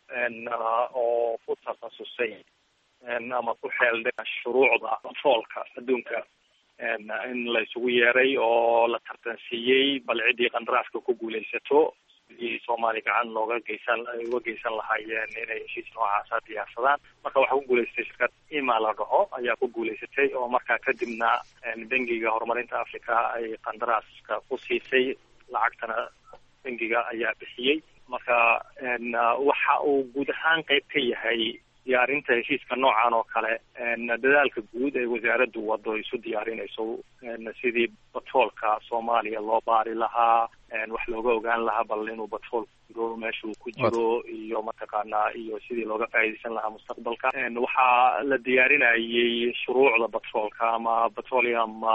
oo ku takhasusay ama ku xeeldheen shuruucda batroolka adduunka in la isugu yeeray oo la tartansiiyey bal ciddii qandaraaska ku guulaysato sidii soomaaliya gacan looga geysan uga geysan lahaayeen inay heshiis noocaasa diyaarsadaan marka waxaa ku guulaysatay shirkad ima la dhaho ayaa ku guulaysatay oo markaa kadibna bangiga horumarinta africa ay qandaraaska ku siisay lacagtana bangiga ayaa bixiyey marka waxa uu guud ahaan qayb ka yahay diyaarinta heshiiska noocan oo kale dadaalka guud ee wasaaraddu wado isu diyaarinayso sidii batroolka soomaaliya loo baari lahaa wax looga ogaan lahaa bal inuu batrool jiro meesha uu ku jiro iyo mataqaanaa iyo sidii looga faa'iidaysan lahaa mustaqbalka waxaa la diyaarinayay shuruucda batroolka ama petroleum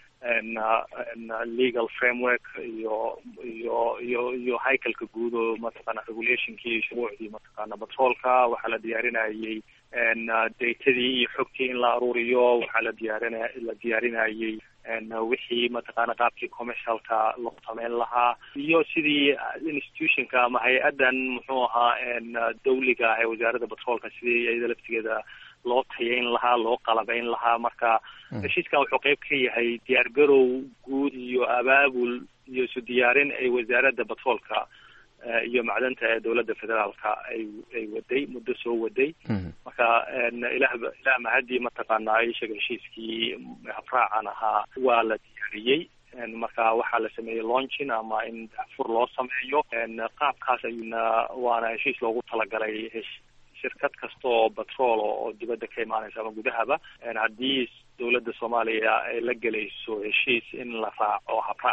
legal framework iyo iyo iyo iyo haykalka guud oo mataqaana regulationkii iyo shuruucdii mataqaana batroolka waxaa la diyaarinayay datadii iyo xogtii in la aruuriyo waxaa la diyaarin la diyaarinayay wixii mataqaana qaabkii commercialka loo sameyn lahaa iyo sidii institutionka ama hay-addan muxuu ahaa dawliga ah ee wasaaradda batroolka sidii iyada laftigeeda loo tayayn lahaa loo qalabayn lahaa marka heshiiskan wuxuu qayb ka yahay diyaar garow guud iyo abaabul iyo isu diyaarin ay wasaaradda batroolka iyo macdanta ee dowladda federaalka ay ay waday muddo soo waday marka ilah ilah mahadii mataqaanaa ishaga heshiiskii habraacan ahaa waa la diyaariyey marka waxaa la sameeyey launchin ama in fur loo sameeyo qaabkaas ayuuna waana heshiis loogu talagalay shirkad kasta oo batrool oo dibadda ka imaanaysa ama gudahaba haddii dowladda soomaaliya ay la gelayso heshiis in la raaco habraacaas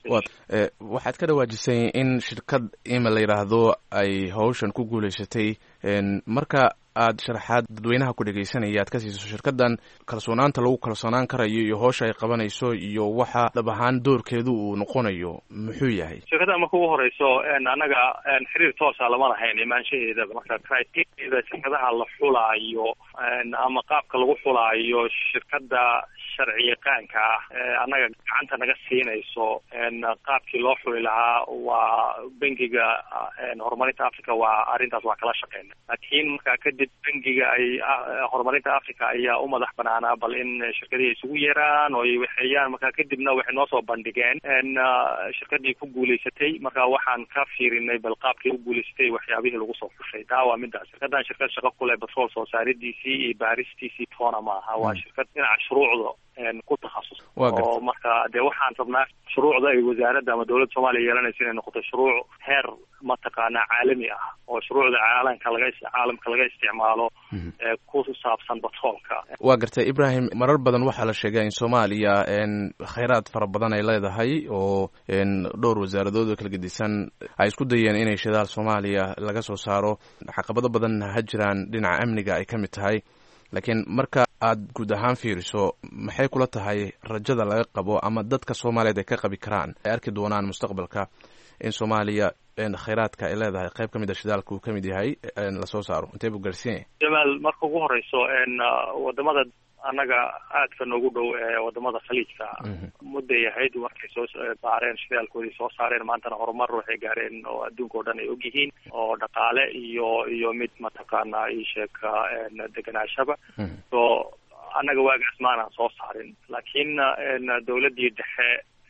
waxaad ka dhawaajisay in shirkad ima la yidhaahdo ay hawshan ku guulaysatay marka aad sharaxaad dadweynaha ku dhegaysanaya aad ka siiso shirkadan kalsoonaanta lagu kalsoonaan karayo iyo howsha ay qabanayso iyo waxa dhab ahaan doorkeedu uu noqonayo muxuu yahay shirkadda marka ugu horeyso annaga xiriir toosa lama lahayn imaanshaheedaba marka criteria shirkadaha la xulaayo ama qaabka lagu xulaayo shirkadda sharci yaqaanka ah annaga gacanta naga siinayso qaabkii loo xuli lahaa waa bangiga horumarinta africa waa arrintaas waa kala shaqeyna laakiin markaa kadib bangiga ay horumarinta africa ayaa u madax banaanaa bal in shirkadihii isugu yeeraan oo ay waxeeyaan markaa kadibna waxay noo soo bandhigeen shirkadii ku guulaysatay marka waxaan ka fiirinay bal qaabkii u guulaysatay waxyaabihii lagu soo xushay taa waa midaas shirkadan shirkad shaqo kule batrool soo saaridiisii iyo baaristiisii toona maaha waa shirkad dhinaca shuruucda ku takhasus oo marka dee waxaan rabnaa shuruucda ay wasaaradda ama dowladda soomaaliya yeelanaysa inay noqoto shuruuc heer mataqaanaa caalami ah oo shuruucda caalamka laga caalamka laga isticmaalo ee ku saabsan batroolka waa gartay ibrahim marar badan waxaa la sheegaa in soomaaliya khayraad fara badan ay leedahay oo dhowr wasaaradood oo kala gedisan ay isku dayeen inay shidaal soomaaliya laga soo saaro caqabado badanna ha jiraan dhinaca amniga ay ka mid tahay laakiin marka aad guud ahaan fiiriso maxay kula tahay rajada laga qabo ama dadka soomaaliyeed ay ka qabi karaan ay arki doonaan mustaqbalka in soomaaliya khayraadka ay leedahay qayb ka mid a shidaalka uu ka mid yahay lasoo saaro intee buu gaarsiinyay jamaal marka ugu horeyso wadamada annaga aadka noogu dhow ee wadamada khaliijka mudday ahayd markay soo baareen shidaalkoodii soo saareen maantana horumar waxay gaareen oo adduunka o dhan ay ogyihiin oo dhaqaale iyo iyo mid mataqaana isheeg deganaashaba so annaga waagaas maanaan soo saarin laakiin dawladdii dhexe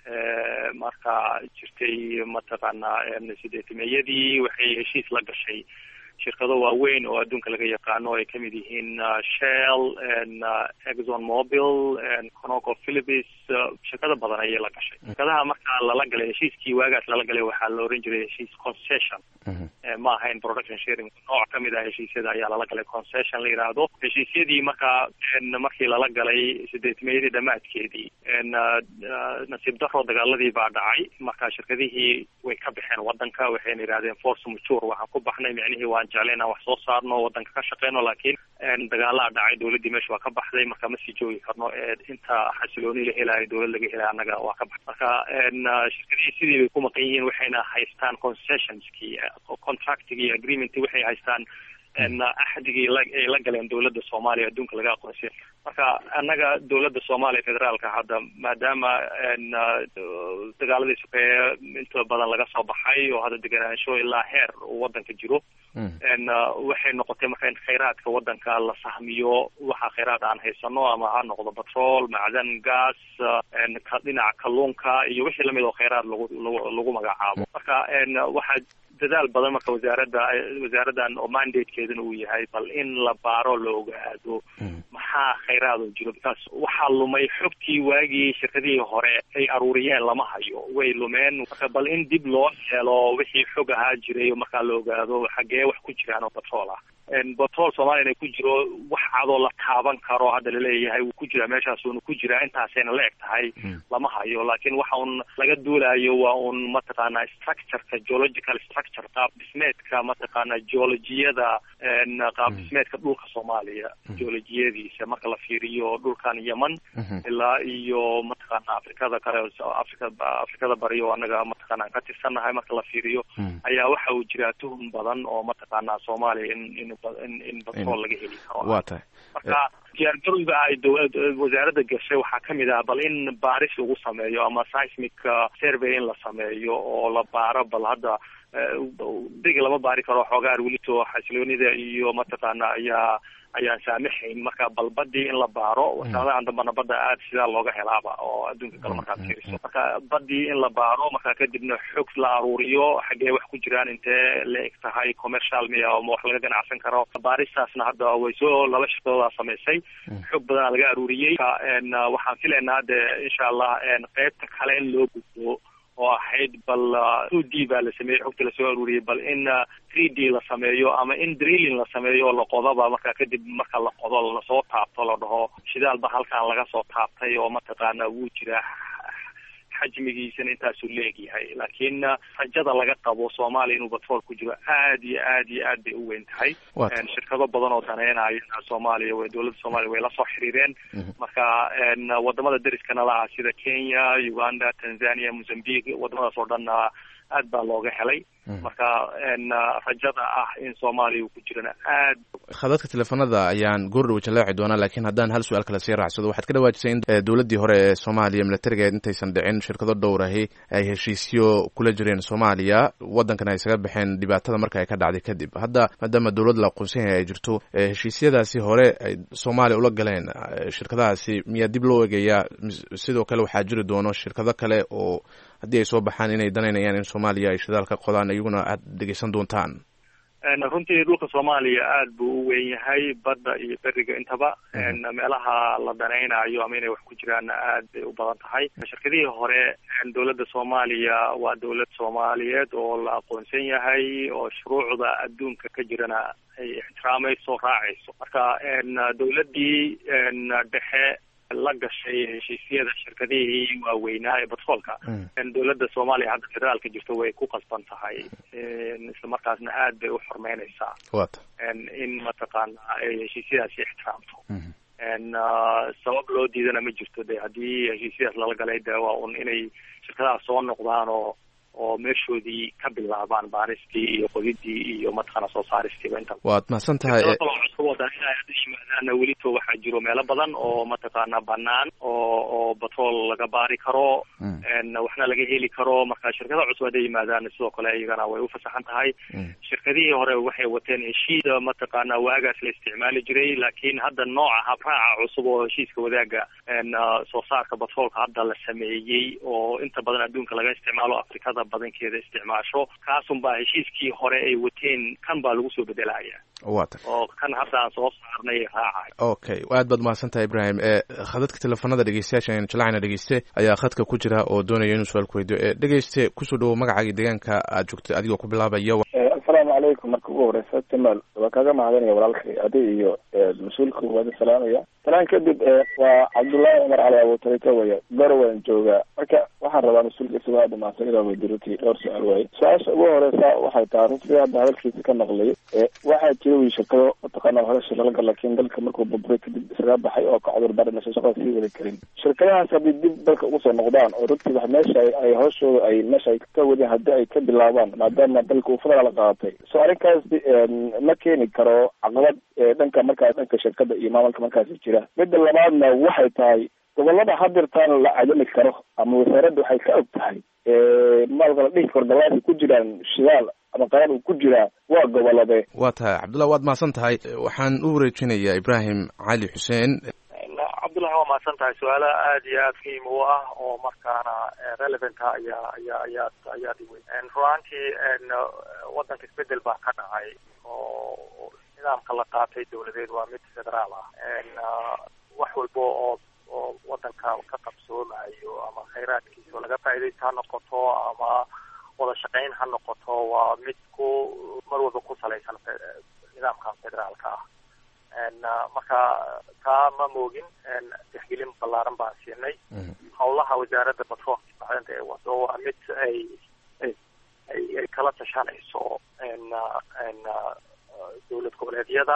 marka jirtay mataqaana sideetimeeyadii waxay heshiis la gashay shirkado waaweyn oo adduunka laga yaqaano ay kamid yihiin shell exxon mobil conoco philipis shirkado badan ayay la gashay shirkadaha markaa lala galay heshiiskii waagaas lala galay waxaa la oran jiray heshiis concession ma ahayn production sharing nooc kamid ah heshiisyada ayaa lala galay concession la yidhaahdo heshiisyadii markaa markii lala galay sideetmeeyadii dhammaadkeedii nasiib daro dagaaladii baa dhacay marka shirkadihii way ka baxeen wadanka waxayna yidhahdeen force mature waxaan ku baxnay micnihii waan jeclay inaan wax soo saarno wadanka ka shaqeyno laakiin dagaalaa dhacay dowladdii meesha waa ka baxday marka ma sii joogi karno inta xasilooni la helayo dowlad laga helay annaga waa ka baxday marka shirkadihii sidii bay ku maqan yihiin waxayna haystaan concessionskii contractigii agreementii waxay haystaan axdigii ay la galeen dowladda soomaaliya adduunka laga aqoonsiya marka annaga dowladda soomaaliya federaalka hadda maadaama dagaaladii sokeeye inta badan laga soo baxay oo hadda deganaansho ilaa heer uu wadanka jiro waxay noqotay marka in khayraadka wadanka la sahmiyo waxa khayraad aan haysano ama ha noqdo batrol macdan gas dhinaca kalluunka iyo wixii lamid oo khayraad lagu lagu magacaabo marka waxaa dadaal badan marka wasaaradda wasaaraddan oo mandatekeedana uu yahay bal in la baaro la ogaado maxaa khayraad oo jiro bikaas waxaa lumay xogtii waagii shirkadihii hore ay aruuriyeen lama hayo way lumeen marka bal in dib loo helo wixii xog ahaa jiray markaa la ogaado xaggee wax ku jiraan oo batrool ah batrool soomaaliya inay ku jiro wax cadoo la taaban karo hadda laleeyahay wuu ku jiraa meeshaasuuna ku jiraa intaasayna la eg tahay lama hayo laakiin waxa un laga duulayo waa un mataqaana structureka geological structure qaab dhismeedka mataqaana geologiyada qaab dhismeedka dhulka soomaaliya geologiyadiisa marka la fiiriyo dhulkan yemen ilaa iyo mataqaana afrikada kale afrika afrikada bari oo anaga mataqaana aan ka tirsannahay marka la fiiriyo ayaa waxa uu jiraa tuhum badan oo mataqaana soomaaliya in in in in batrool laga heli karo waa tahay marka diyaargarowga ay dowlad wasaaradda gashay waxaa kamid ah bal in baaris lagu sameeyo ama seismic survey in la sameeyo oo la baaro bal hadda deg lama baari karo xoogaar welito xasiloonida iyo mataqaana ayaa ayaan saamaxayn marka bal badii in la baaro wasaaradahan dambana badda aada sidaa looga helaaba oo adduunka kale markaad fiiriso marka badii in la baaro marka kadibna xog la aruuriyo xaggee wax ku jiraan intee la eg tahay commercial miya oo wax laga ganacsan karo baaristaasna hadda way soo laba shirkadoodaa samaysay xog badanaa laga aruuriyey waxaan filaynaa de insha allah qeybta kale in loo gudbo oo ahayd bal two d baa la sameeyey xogta lasoo aruuriyey bal in three d la sameeyo ama in drilling la sameeyo oo la qodaba marka kadib marka la qodo lasoo taabto la dhaho shidaal ba halkan laga soo taabtay oo mataqaana wuu jiraa xajmigiisana intaasuu leegyahay laakiin rajada laga qabo soomaaliya inuu batrool ku jiro aad iyo aad iyo aad bay u weyn tahay shirkado badan oo daneynaya soomaaliya w dowladda soomaaliya way la soo xiriireen marka wadamada deriskana laha sida kenya uganda tanzania mozambique wadamadaas oo dhan aad baa looga helay marka rajada ah in soomaaliya uu ku jirana aad khadadka teleefanada ayaan goordhow jalaaci doonaa laakiin haddaan hal su-aal kale sii raacsado waxaad ka dhawaajisay in dowladdii hore ee soomaaliya milatarigeed intaysan dhicin shirkado dhowrahi ay heshiisyo kula jireen soomaaliya waddankana ay isaga baxeen dhibaatada marka ay ka dhacday kadib hadda maadaama dowlad la aqoonsan yahay ay jirto heshiisyadaasi hore ay soomaaliya ula galeen shirkadahaasi miyaa dib loo eegayaa sidoo kale waxaa jiri doono shirkado kale oo haddii ay soo baxaan inay danaynayaan in soomaaliya ay shidaal ka qodaan iyaguna aad dhegeysan doontaan runtii dhulka soomaaliya aad buu u weyn yahay badda iyo beriga intaba meelaha la danaynayo ama inay wax ku jiraanna aad bay u badan tahay shirkadihii hore dowladda soomaaliya waa dowlad soomaaliyeed oo la aqoonsan yahay oo shuruucda adduunka ka jirana ay ixtiraamayso raacayso marka dowladdii dhexe la gashay heshiisyada shirkadihii waaweynaa ee batroolka dowladda soomaaliya hadda federaalka jirto way ku qasban tahay isla markaasna aad bay u xormeyneysaa in mataqaana ay heshiisyadaasi ixtiraamto sabab loo diidana ma jirto de haddii heshiisyadaas lala galay de waa un inay shirkadahaas soo noqdaan oo oo meeshoodii ka bilaabaan baaristii iyo qodidii iyo mataqaana soo saaristiiba inta waad mahadsan tahay cusub oo dana inay hadda yimaadaanna welito waxaa jiro meelo badan oo mataqaana banaan oo oo batrool laga baari karo waxna laga heli karo marka shirkada cusub hadday yimaadaan sidoo kale iyagana way ufasaxan tahay shirkadihii hore waxay wateen heshiida mataqaana waagaas la isticmaali jiray laakiin hadda nooca habraaca cusub oo heshiiska wadaaga soo saarka batroolka hadda la sameeyey oo inta badan adduunka laga isticmaalo afrikada badankeeda isticmaasho kaasun baa heshiiskii hore ay wateen kan baa lagu soo bedelaya wata oo kan hadda aan soo saarnay raacay okay aad baad mahadsantahay ibrahim khadadka teleefanada dhegeystayaasha aynu jallacayna dhegeyste ayaa khadka ku jira oo doonaya inuu su-aal ku weydiyo dhegeyste kusoo dhawow magacaaga deegaanka aad joogto adigoo ku bilaabaya asalaamu calaykum marka ugu horeysa timal waa kaaga mahadinaya walaalkay adi iyo mas-uulka waadi salaamaya salaan kadib waa cabdullaahi cumar cali abuutarika waya gorowan joogaa marka waxaan rabaa mas-uulka isagoo aada mahadsan inaa weydiruti dhowr su-aal waaye su-aasha ugu horeysa waxay tahay runtii hadda hadalkiisa ka naqlay waxaa jira wiy shirkado mataqaana hore shirlalga laakiin dalka markuu burburay kadib isaga baxay oo ka cudur daran aysan shaqada sii wada karin shirkadahaas haddii dib dalka ugu soo noqdaan oo runtii wax meesha ay hooshooda ay meesha ay ka wadeen haddii ay ka bilaabaan maadaama dalka uu federaal qaatay so arrinkaas ma keeni karo caqabad dhanka markaas dhanka shirkada iyo maamulka markaasi jira midda labaadna waxay tahay gobolada hadirtaan la cadami karo ama wasaaradda waxay ka og tahay maalka la dhihi karo dalaasi ku jiraan shidaal ama qarar uu ku jiraa waa gobolade waa tahay cabdullah waad mahadsan tahay waxaan u wareejinayaa ibrahim cali xuseen cabdullahi waa mahadsan tahay su-aala aada iyo aada muhiim u ah oo markaana relevanta ayaa ayaa ayaad ayaad iweyn ruaantii waddanka isbedel baa ka dhacay oo nidaamka la qaatay dawladeed waa mid federaal ah wax walba oo oo waddanka ka qabsoomayo ama khayraadkiisa laga faaidaysta ha noqoto ama wada shaqayn ha noqoto waa mid ku mar walba ku salaysan nidaamkan federaalka ah marka taa ma moogin tixgelin ballaaran baan siinay howlaha wasaaradda batroolka macdanta ee wado waa mid ay ay ay kala tashanayso dowlad goboleedyada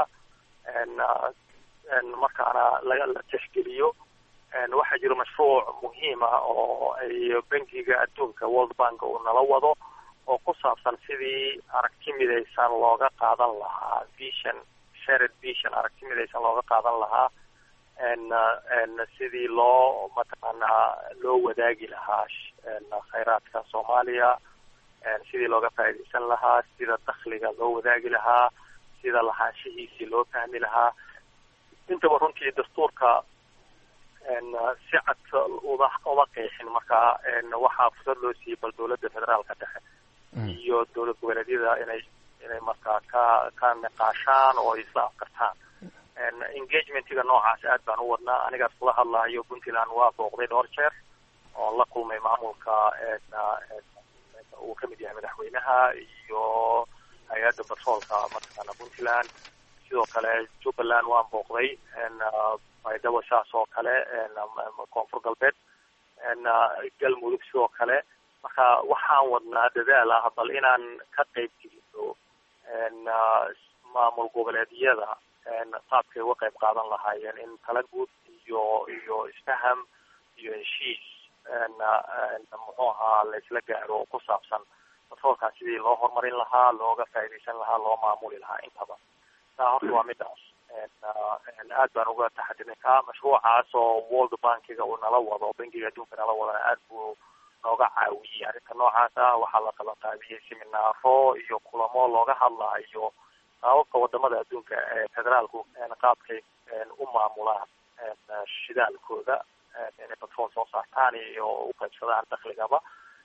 markaana laga la tixgeliyo waxaa jiro mashruuc muhiim ah oo ay bankiga adduunka world bank uu nala wado oo ku saabsan sidii aragti midaysan looga qaadan lahaa vision shared vision aragti midaysan looga qaadan lahaa sidii loo mataqaanaa loo wadaagi lahaa khayraadka soomaaliya sidii looga faa'iidaysan lahaa sida dakhliga loo wadaagi lahaa sida lahaanshihiisii loo fahmi lahaa intaba runtii dastuurka si cad uda uma qeexin marka waxaa fursad loo siiyey bal dowladda federaalka dhexe iyo dowlad goboleedyada inay inay markaa ka ka niqaashaan oo isla afkartaan engagementiga noocaas aad baan u wadnaa anigaas kula hadlahayo puntland waa booqday dhowr jeer oon la kulmay maamulka uu kamid yahay madaxweynaha iyo hay-adda batroolka mataqaana puntland sidoo kale jubbaland waan booqday baydhabo saas oo kale koonfur galbeed galmudug sidoo kale marka waxaan wadnaa dadaal ah bal inaan ka qayb gelino maamul goboleedyada qaabkay uga qayb qaadan lahaayeen in tala guud iyo iyo isfaham iyo heshiis muxuu ahaa la isla gaaro oo ku saabsan batroolkan sidii loo horumarin lahaa looga faa'iidaysan lahaa loo maamuli lahaa intaba taa horta waa midaas aad baan uga taxadirin ka mashruucaas oo world bankiga uu nala wado bankiga adduunka nala wadana aad buu nooga caawiyey arrinta noocaas ah waxaa la kala qaadiyey seminaaro iyo kulamo looga hadlaayo qaababka wadamada adduunka ee federaalku qaabkay u maamulaan shidaalkooda inay batrool soo saartaan iyo u qaybsadaan dakligaba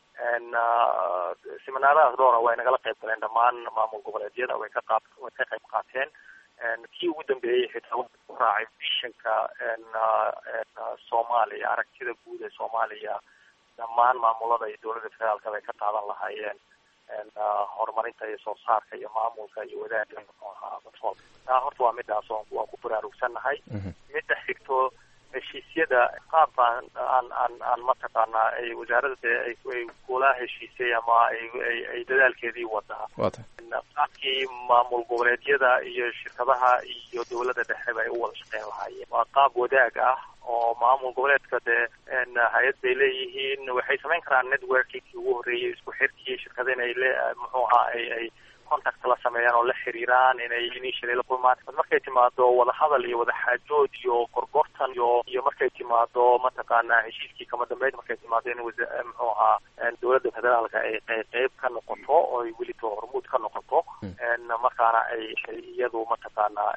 seminaaradaas dhowra way nagala qayb galeen dhammaan maamul goboleedyada way ka qaab way ka qayb qaateen kii ugu dambeeyey xitaa wuxuu ku raacay vishanka soomaaliya aragtida guud ee soomaaliya dhammaan maamulada iyo dowladda federaalka bay ka qaadan lahaayeen horumarinta iyo soo saarka iyo maamulka iyo wadaagga muxuu ahaa batrool taa horta waa midaas oo waan ku baraarugsannahay midda xigto heshiisyada qaab aan aan aan aan mataqaanaa ay wasaaradda dee ay ay kula heshiisay ama ay ay ay dadaalkeedii wadaa qaabkii maamul goboleedyada iyo shirkadaha iyo dowladda dhexeba ay u wada shaqeyn lahaayeen waa qaab wadaag ah oo maamul goboleedka dee hay-ad bay leeyihiin waxay samayn karaan networkingkii ugu horreeyay isku xirkii shirkada inay le muxuu ahaa ay ay contact la sameeyaan oo la xiriiraan inay initially la kulmaan markay timaado wadahadal iyo wadaxaajood iyo gorgortan iyo iyo markay timaado mataqaanaa heshiiskii kama dambeyd markay timaado in wasa muxuu ahaa dowladda federaalka ay qeyb qeyb ka noqoto oo ay welito hormuud ka noqoto markaana ay iyadu mataqaanaa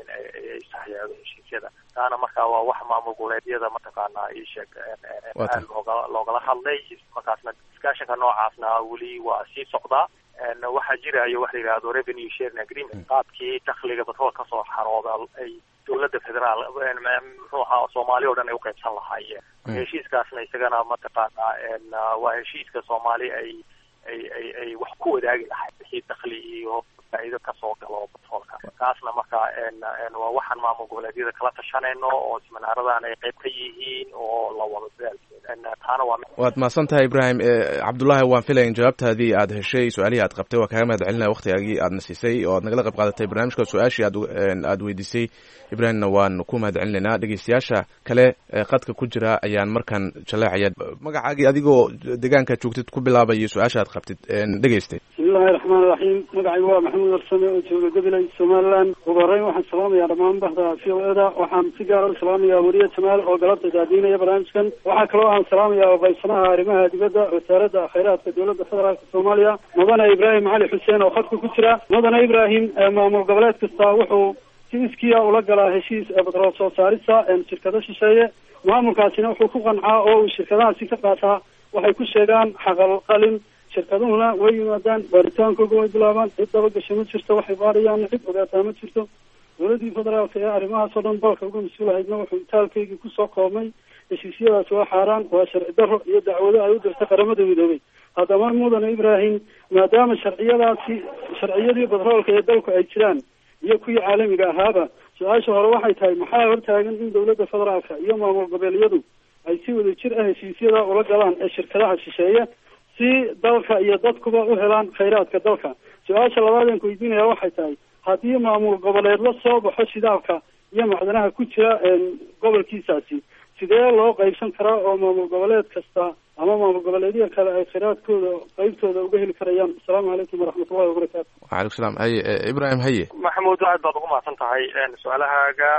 ay saxyaado heshiisyada taana marka waa wax maamul goboleedyada mataqaanaa ii sheeg aad looga loogala hadlay markaasna discussionka noocaasna weli waa sii socdaa waxaa jirayo wax la yidhahdo revenue sharing agreement qaabkii dakliga batrool kasoo xarooda ay dowladda federaal muxuu ahaa soomaali o dhan ay uqaybsan lahaayeen heshiiskaasna isagana mataqaanaa waa heshiiska soomaali ay ay ay ay wax ku wadaagi lahay wixii dakli iyo faa'iido kasoo galo batroolka kaasna marka waa waxaan maamul goboleedyada kala tashanayno oo seminaaradan ay qayb ka yihiin oo la wado dadaalkeeda taana waa waad mahadsan tahay ibrahim cabdullaahi waan filaya in jawaabtaadii aad heshay su-aalihii aad qabtay waa kaaga mahad celinaya waktigaagii aadna siisay oo aad nagala qayb qaadatay barnaamijka su-aashii aad aad weydiisay ibrahimna waan ku mahad celinaynaa dhegeystayaasha kale qadka ku jira ayaan markaan jaleecaya magacaagii adigoo deegaanka joogtid ku bilaabaya su-aasha aad qabtid dhegeystay bismillahi raxmaan raxiim magacaygu waa maxamuud arsame oo jooga gabiley somaliland ugu horreyn waxaan salaamayaa dhammaan bahda v o eda waxaan si gaara u salaamayaa weriye jamaal oo galabta daadiinaya barnaamijkan waxaa kaloo aan salaamayaa oqaysanaha arrimaha dibadda wasaaradda khayraadka dowladda federaalka soomaaliya mudane ibraahim cali xuseen oo khadka ku jira mudane ibraahim maamul goboleed kasta wuxuu si iskiya ula galaa heshiis batrool soo saarista shirkado shisheeye maamulkaasina wuxuu ku qancaa oo uu shirkadahaasi ka qaataa waxay ku sheegaan xaqal qalin shirkaduhuna way yimaadaan baaritaankooga way bilaabaan cid dabagasho ma jirto waxay baarayaan cid ogaataa ma jirto dowladdii federaalka ee arrimahaas oo dhan dalka uga mas-uulahaydna wuxuu itaalkaygii kusoo koobmay heshiisyadaas waa xaaraan waa sharci darro iyo dacwado ay u dirtay qaramada midoobay haddaba mudane ibraahim maadaama sharciyadaasi sharciyadii batroolka ee dalku ay jiraan iyo kuwii caalamiga ahaaba su-aasha hore waxay tahay maxaa hortaagan in dowladda federaalka iyo maamul goboleedyadu ay si wada jir ah heshiisyada ula galaan ee shirkadaha shisheeye si dalka iyo dadkuba u helaan khayraadka dalka su-aasha labaad aan ku weydiinaya waxay tahay haddii maamul goboleed la soo baxo shidaalka iyo macdanaha ku jira gobolkiisaasi sidee loo qaybsan karaa oo maamul goboleed kasta ama maamul goboleedya kale ay khayraadkooda qeybtooda uga heli karayaan asalaamu calaykum waraxmatullahi wabarakaatu waalaikum salaam haye ibrahim haye maxamuud aad baad ugu mahadsan tahay su-aalahaaga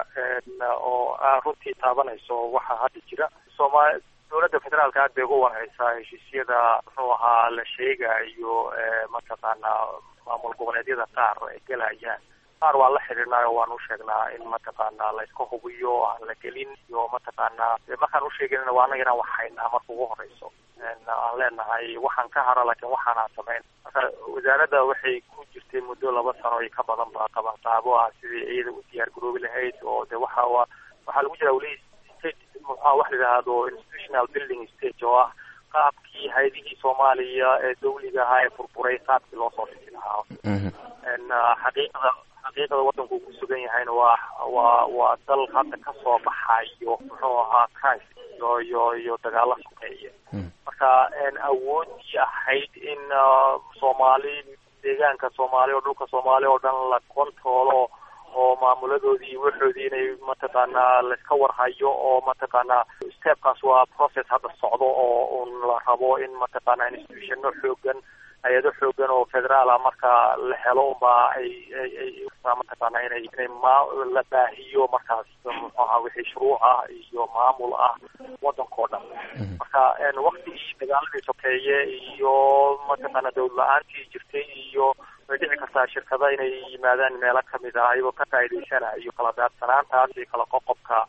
oo aa runtii taabanayso waxa hadda jira sooma dowladda federaalka aad bay uga warhaysaa heshiisyada muxuu ahaa la sheegayo mataqaanaa maamul goboleedyada qaar ay gelayaan qaar waan la xiriirnaayo waan u sheegnaa in mataqaanaa la iska hubiyo aan la gelin iyo mataqaanaa markaan usheeganina waa anaga inaan wax haynaa marka ugu horeyso aan leenahay waxaan ka hara laakiin waxaanaan samayn marka wasaaradda waxay ku jirtay muddo laba sano iyo ka badan ba qaban qaabo ah sidii iyada u diyaar garoobi lahayd oo de waxa waxaa lagu jira weli state muxua wax la yidhaahdo institutional building stage oo ah qaabkii hay-adihii soomaaliya ee dawliga ahaa ee burburay qaabkii loo soo dhisi lahaa xaqiiqada xaqiiqada waddanku uu ku sugan yahayna waa waa waa dal hadda ka soo baxayo muxuu ahaa crisis iyo iyo iyo dagaalo sokeeye marka awoodii ahayd in soomaali deegaanka soomaali oo dhulka soomaali oo dhan la controlo oo maamuladoodii iyo waxoodii inay mataqaanaa laiska warhayo oo mataqaanaa stepkaas waa process hadda socdo oo un la rabo in mataqaanaa institutiono xoogan hay-ado xoogan oo federaal ah marka la helo unba ay ay ay mataqaanaa inay inay ma la baahiyo markaas muxuu ahaa wixii shuruuc ah iyo maamul ah waddankao dhan marka waktigii dagaaladii sokeeye iyo mataqaana dawlad la-aantii jirtay iyo way dhici kartaa shirkada inay yimaadaan meelo kamid ah ayagoo ka faa'iidaysanayo kala daadsanaantaas iyo kala qoqobka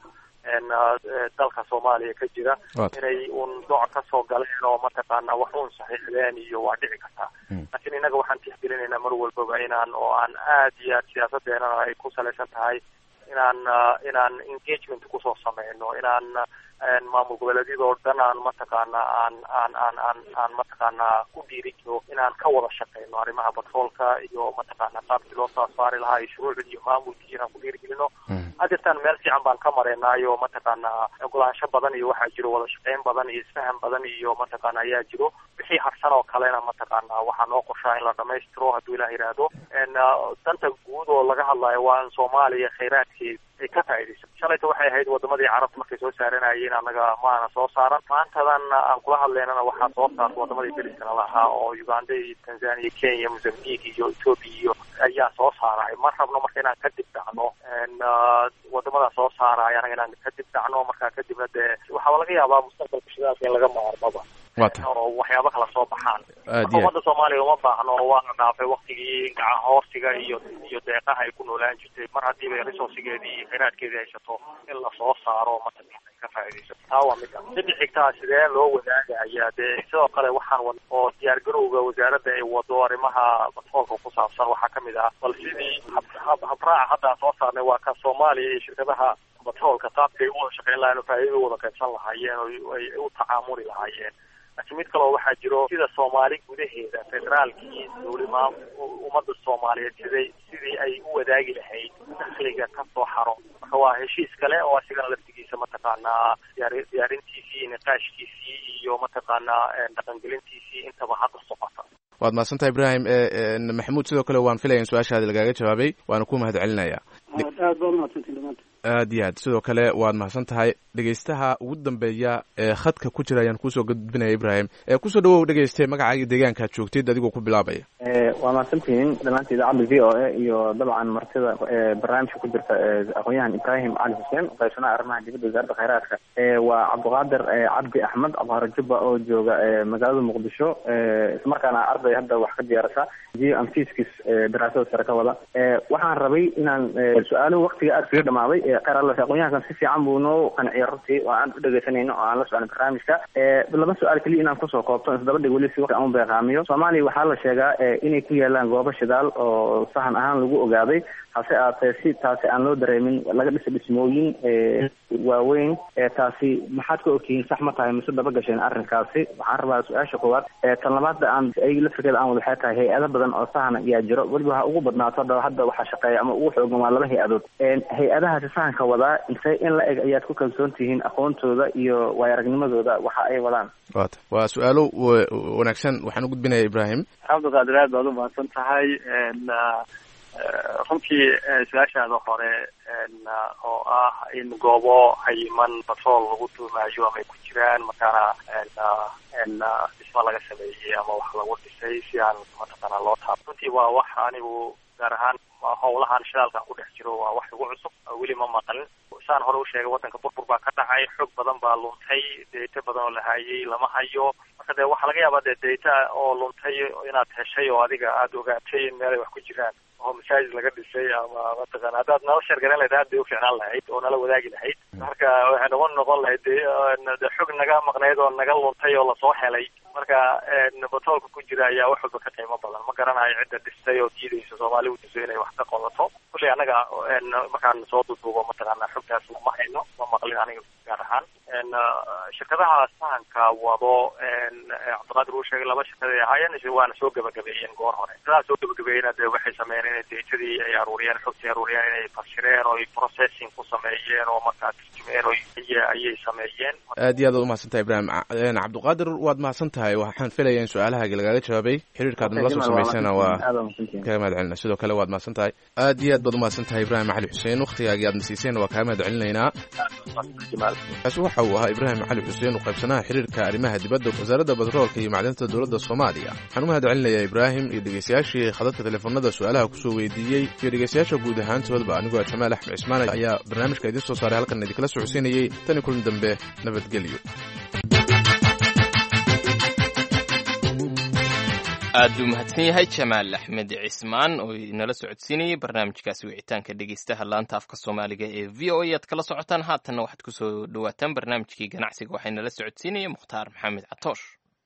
dalka soomaaliya ka jira inay un dooc ka soo galeen oo mataqaana wax un saxiixdeen iyo waa dhici kartaa laakiin innaga waxaan tixgelinaynaa mar walbaba inaan oo aan aad iyo aad siyaasadeenana ay ku salaysan tahay inaan inaan engagement kusoo sameyno inaan maamul goboleedyadoo dhan aan mataqaana aan aan aan aan aan mataqaana ku dhiirigno inaan ka wada shaqeyno arrimaha batroolka iyo mataqaana qaabkii loo soo saari lahaa iyo shuruucdii iyo maamulkii inaan ku dhiirigelino hadeertaan meel fiican baan ka mareenaayo mataqaana ogolaansho badan iyo waxaa jiro wada shaqeyn badan iyo isfaham badan iyo mataqaana ayaa jiro wixii harsan oo kalena mataqaana waxaa noo qorshaa in la dhamaystiro hadduu ilaah yidhaahdo danta guud oo laga hadlayo waa in soomaaliya khayraadkeed ay ka faa'iidayso shalayta waxay ahayd wadamadii carabta markay soo saaranayeen annaga maana soo saaran maantadan aan kula hadlaynana waxaa soo saarta wadamadii deriskana lahaa oo uganda iyo tanzania kenya mozambique iyo ethoopia iyo ayaa soo saaray ma rabno marka inaan kadib dhacno wadamadaa soo saaraya anaga inaan kadib dhacno markaa kadibna dee waxaaba laga yaabaa mustaqbalka shidaalka in laga maarmaba oo waxyaaba kala soo baxaan ummadda soomaaliya uma baahno waana dhaafay waktigii gacan hoorsiga iyo iyo deeqaha ay ku noolaan jirtay mar haddiiba resourcigeedii iyo khayraadkeedii haysato in lasoo saaro mataqaana ka faa'iidaysato taa waa mid sidii xigtaa sidee loo wadaagaya dee sidoo kale waxaan wad oo diyaar garowga wasaaradda ay wado arrimaha batroolka ku saabsan waxaa kamid ah bal sidii hab habraaca hadda aan soo saarnay waa ka soomaaliya iyo shirkadaha batroolka qaabkay u wada shaqeyn lahayen oo faa'iidada wada qaybsan lahaayeen oo ay u tacaamuli lahaayeen laakiin mid kaleo waxaa jiro sida soomaali gudaheeda federaalkii dowlima ummadda soomaaliyeed siday sidii ay u wadaagi lahayd dakhliga ka soo xaro marka waa heshiis kale oo asigana laftigiisa mataqaanaa diyaar diyaarintiisii niqaashkiisii iyo mataqaanaa dhaqangelintiisii intaba hadda socota waad mahadsantaha ibrahim maxamuud sidoo kale waan filaya in su-aashaadi lagaaga jawaabay waana ku mahad celinaya aad baad umahadsantiin dhamaanta aad iyo aad sidoo kale waad mahadsan tahay dhegeystaha ugu dambeeya ee khadka ku jira ayaan kusoo gudbinaya ibrahim kusoo dhawow dhegeyste magacaaga deegaankaad joogtid adigoo ku bilaabaya waa mahadsantihiin dhammaanta idaacadda v o a iyo dabcan martida barnaamijka ku jirta aqoon-yahan ibrahim cali xuseen qaybsanaha arrimaha dibadda wasaaradda khayraadka waa cabdiqaadir cabdi axmed cabdiqaadir jubba oo jooga magaalada muqdisho islamarkaana arday hadda wax ka diyaarasa geo amfiskis daraasada sare ka wada waxaan rabay inaan su-aaluhu waktiga aada kaga dhamaaday khayraadla aqoon-yahankan si fiican buu noo qanciya runtii oo aan u dhegeysanayno oo aan la socon barnaamijka laba su-aal keliya inaan kusoo koobto isdaba dhig weli si waqti aan u beeqaamiyo soomaaliya waxaa la sheegaa inay ku yaalaan goobo shidaal oo sahan ahaan lagu ogaaday hase aatee si taasi aan loo dareemin laga dhisa dhismooyin waaweyn taasi maxaad ka ogtihiin sax ma tahay mise daba gasheen arrinkaasi waxaan rabaa su-aasha koowaad tan labaadda aan ayg laftirkeeda aan wada waxay tahay hay-ado badan oo sahana ayaa jiro weliba ha ugu badnaato hadda hadda waxaa shaqeeya ama ugu xoogan waa laba hay-adood hay-adahaasi sahanka wadaa intee in la eg ayaad ku kalsoon tihiin aqoontooda iyo waay aragnimadooda waxa ay wadaan wata waa su-aalo wanaagsan waxaan u gudbinaya ibrahim cabdiqaadir aad baad umahadsan tahay runtii su-aashaada hore oo ah in goobo hayiman batrool lagu tuumayo ama ay ku jiraan markaana dhisma laga sameeyey ama wax lagu dhisay si aan mataqaana loo taab runtii waa wax anigu gaar ahaan howlahan shidaalkan ku dhex jiro waa wax igu cusub weli ma maqalin saan hore u sheegay waddanka burbur baa ka dhacay xoog badan baa luntay data badan oo la hayay lama hayo marka dee waxaa laga yaabaa dee data oo luntay inaad heshay oo adiga aada ogaatay in meelay wax ku jiraan oo masaajid laga dhisay ama mataqana haddaad nala sheergaran lahayd aad bay ufiicnaan lahayd oo nala wadaagi lahayd marka waxay noqon noqon lahayd de de xog naga maqnayd oo naga luntay oo lasoo helay marka batroolka ku jira ayaa wax walba ka qiimo badan ma garanayo cidda dhistay oo diidaysa soomaali u diso inay wax ka qodato kulley annaga markaan soo duduubo mataqaanaa xogtaas ma hayno ma maqlin aniga gaar ahaan shirkadaha sahanka wado cabdiqaadir uu sheegay laba shirkaday ahaayeen waana soo gebagabeeyeen goor hore shirkadaha soo gebagabeeyena dee waxay sameeyeen inay deetadii ay aruuriyeen xogtii aruuriyeen inay fashireen oo ay processing ku sameeyeen oo markaa turjumeen oo ayay sameeyeen aad iyo aad umahadsan tahay ibrahim cabdiqaadir waad mahadsan tahay waxaan filaya in su-aalahaaga lagaaga jawaabay xiriirkaad nala soo samaysana waa kaga mahad celina sidoo kale waad mahadsan tahay aad iyo aad baad umahadsan tahay ibrahim cali xuseen wakhtigaagii aad nasiiseen waa kaaga mahad celinaynaa kaasi waxa uu ahaa ibraahim cali xuseen u qaybsanaha xiriirka arrimaha dibadda wasaaradda batroolka iyo macdinta dowladda soomaaliya waxaan u mahad celinayaa ibraahim iyo dhegeystayaashii khadadka teleefanada su-aalaha kusoo weydiiyey iyo dhegeystayaasha guud ahaantoodba anigoo jamaal axmed cismaan ayaa barnaamijka idiin soo saaray halkan idinkala socodsiinayey tani kulan dambe nabadgelyo aad buu mahadsan yahay jamaal axmed cismaan oo inala socodsiinayay barnaamijkaasi wicitaanka dhegeystaha laanta afka soomaaliga ee v o a aad kala socotaan haatanna waxaad kusoo dhawaataan barnaamijkii ganacsiga waxaa inala socodsiinaya mukhtaar maxamed catoosh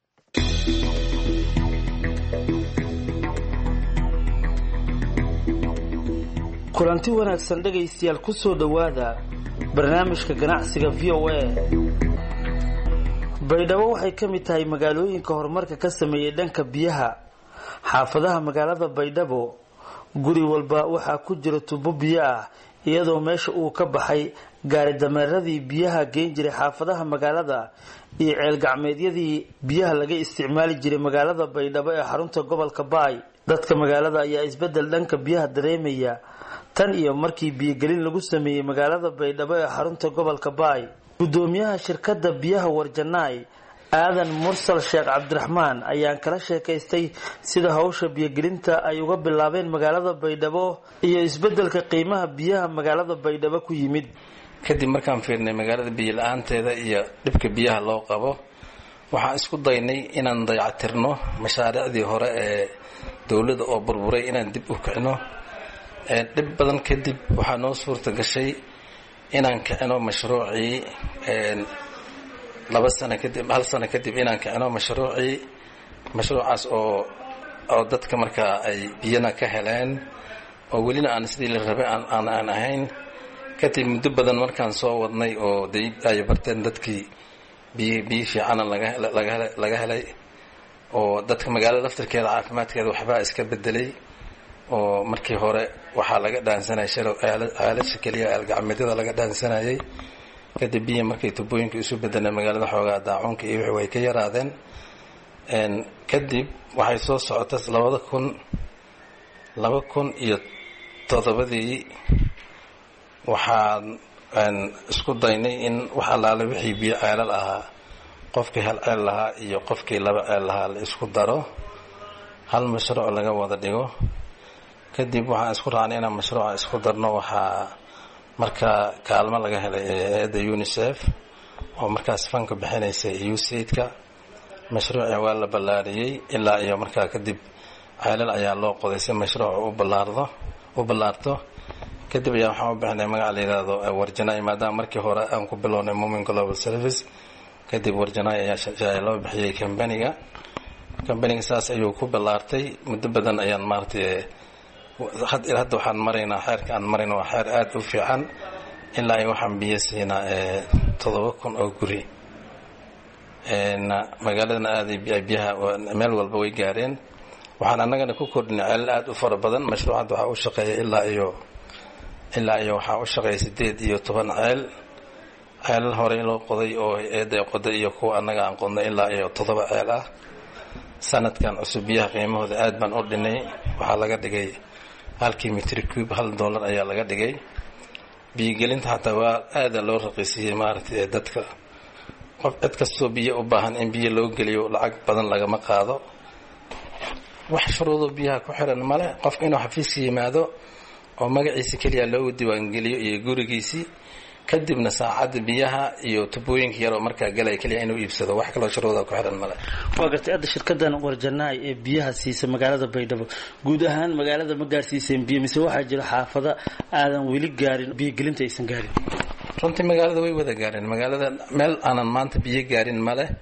kulanti wanaagsan dhegaystayaal ku soo dhowaada barnaamijka ganacsiga v o a baydhabo waxay ka mid tahay magaalooyinka horumarka ka sameeyey dhanka biyaha xaafadaha magaalada baydhabo guri walba waxaa ku jira tubo biyo ah iyadoo meesha uu ka baxay gaari dameeradii biyaha geen jiray xaafadaha magaalada iyo ceelgacmeedyadii biyaha laga isticmaali jiray magaalada baydhabo ee xarunta gobolka baay dadka magaalada ayaa isbedel dhanka biyaha dareemaya tan iyo markii biyogelin lagu sameeyey magaalada baydhabo ee xarunta gobolka baay gudoomiyaha shirkadda biyaha warjanaay aadan mursal sheekh cabdiraxmaan ayaan kala sheekaystay sida hawsha biyogelinta ay uga bilaabeen magaalada baydhabo iyo isbedelka qiimaha biyaha magaalada baydhabo ku yimid kadib markaan fiirnay magaalada biyo la-aanteeda iyo dhibka biyaha loo qabo waxaan isku daynay inaan dayactirno mashaariicdii hore ee dowladda oo burburay inaan dib u kicino dhib badan kadib waxaa noo suurta gashay inaan kicino mashruucii laba sano kadib hal sano kadib inaan kicino mashruucii mashruucaas oo oo dadka markaa ay biyana ka heleen oo welina aan sidii la rabay aan aan ahayn kadib muddo badan markaan soo wadnay oo de ay barteen dadkii biy biyo fiicana laga helay oo dadka magaalada laftirkeeda caafimaadkeeda waxbaa iska bedelay oo markii hore waxaa laga dhaansanayay shalow aalasha keliya aalgacmeedyada laga dhaansanayay kadib biyo markay tubooyinka isu bedeleen magaalada xoogaa daacuunka iyo wixii way ka yaraadeen kadib waxay soo socota labada kun laba kun iyo toddobadii waxaan isku daynay in wax allaale wixii biyo ceelal ahaa qofkii hal ceel lahaa iyo qofkii laba ceel lahaa la isku daro hal mashruuc laga wada dhigo kadib waxaan isku raacnay inaan mashruuca isku darno waxaa markaa kaalmo laga helay hay-adda unicef oo markaas fanka bixinaysa usaidka mashruuci waa la ballaariyey ilaa iyo markaa kadib ceelal ayaa loo qoday si mashruuca u ballaardo u ballaarto kadib ayaa waxaan u bixinay magac la yidhaahdo warjanaay maadaama markii hore aan ku bilownay mumin global service kadib warjanaay ayaa loo bixiyey kambaniga kambaniga saas ayuu ku ballaartay muddo badan ayaan maaratay hadda waxaan maraynaa xeerka aan marayna waa xeer aada u fiican ilaa ay waxaan biyo siinaa toddoba kun oo guri magaaladana aaday biyaha meel walba way gaareen waxaan annagana ku kordhinay ceelal aada u fara badan mashruuc hadda waxaa u shaqeeya ilaa iyo ilaa iyo waxaa u shaqeeya sideed iyo toban ceel ceelal horey loo qoday oo eeday qoday iyo kuwa annaga aan qodnay ilaa iyo toddoba ceel ah sanadkan cusub biyaha qiimahooda aad baan u dhinay waxaa laga dhigay halkii mitri cube hal dollar ayaa laga dhigay biyogelinta xataa waa aada loo raqiisiyey maaragtay ee dadka qof cid kastoo biyo u baahan in biyo loo geliyo lacag badan lagama qaado wax shuruudoo biyaha ku xiran male qofka inuu xafiiska yimaado oo magaciisa keliya loogu diiwaangeliyo iyo gurigiisii kadibna saacadda biyaha iyo tubooyinka yaroo markaa galaya keliya inuu iibsado wax kaloo shuruuda ku xiran male waa gartay hadda shirkadan warjanaay ee biyaha siisa magaalada baydhabo guud ahaan magaalada ma gaarsiiseen biyo mise waxaa jira xaafada aadan weli gaarin biyogelinta aysan gaarin runtii magaalada way wada gaareen magaalada meel aanan maanta biyo gaarin male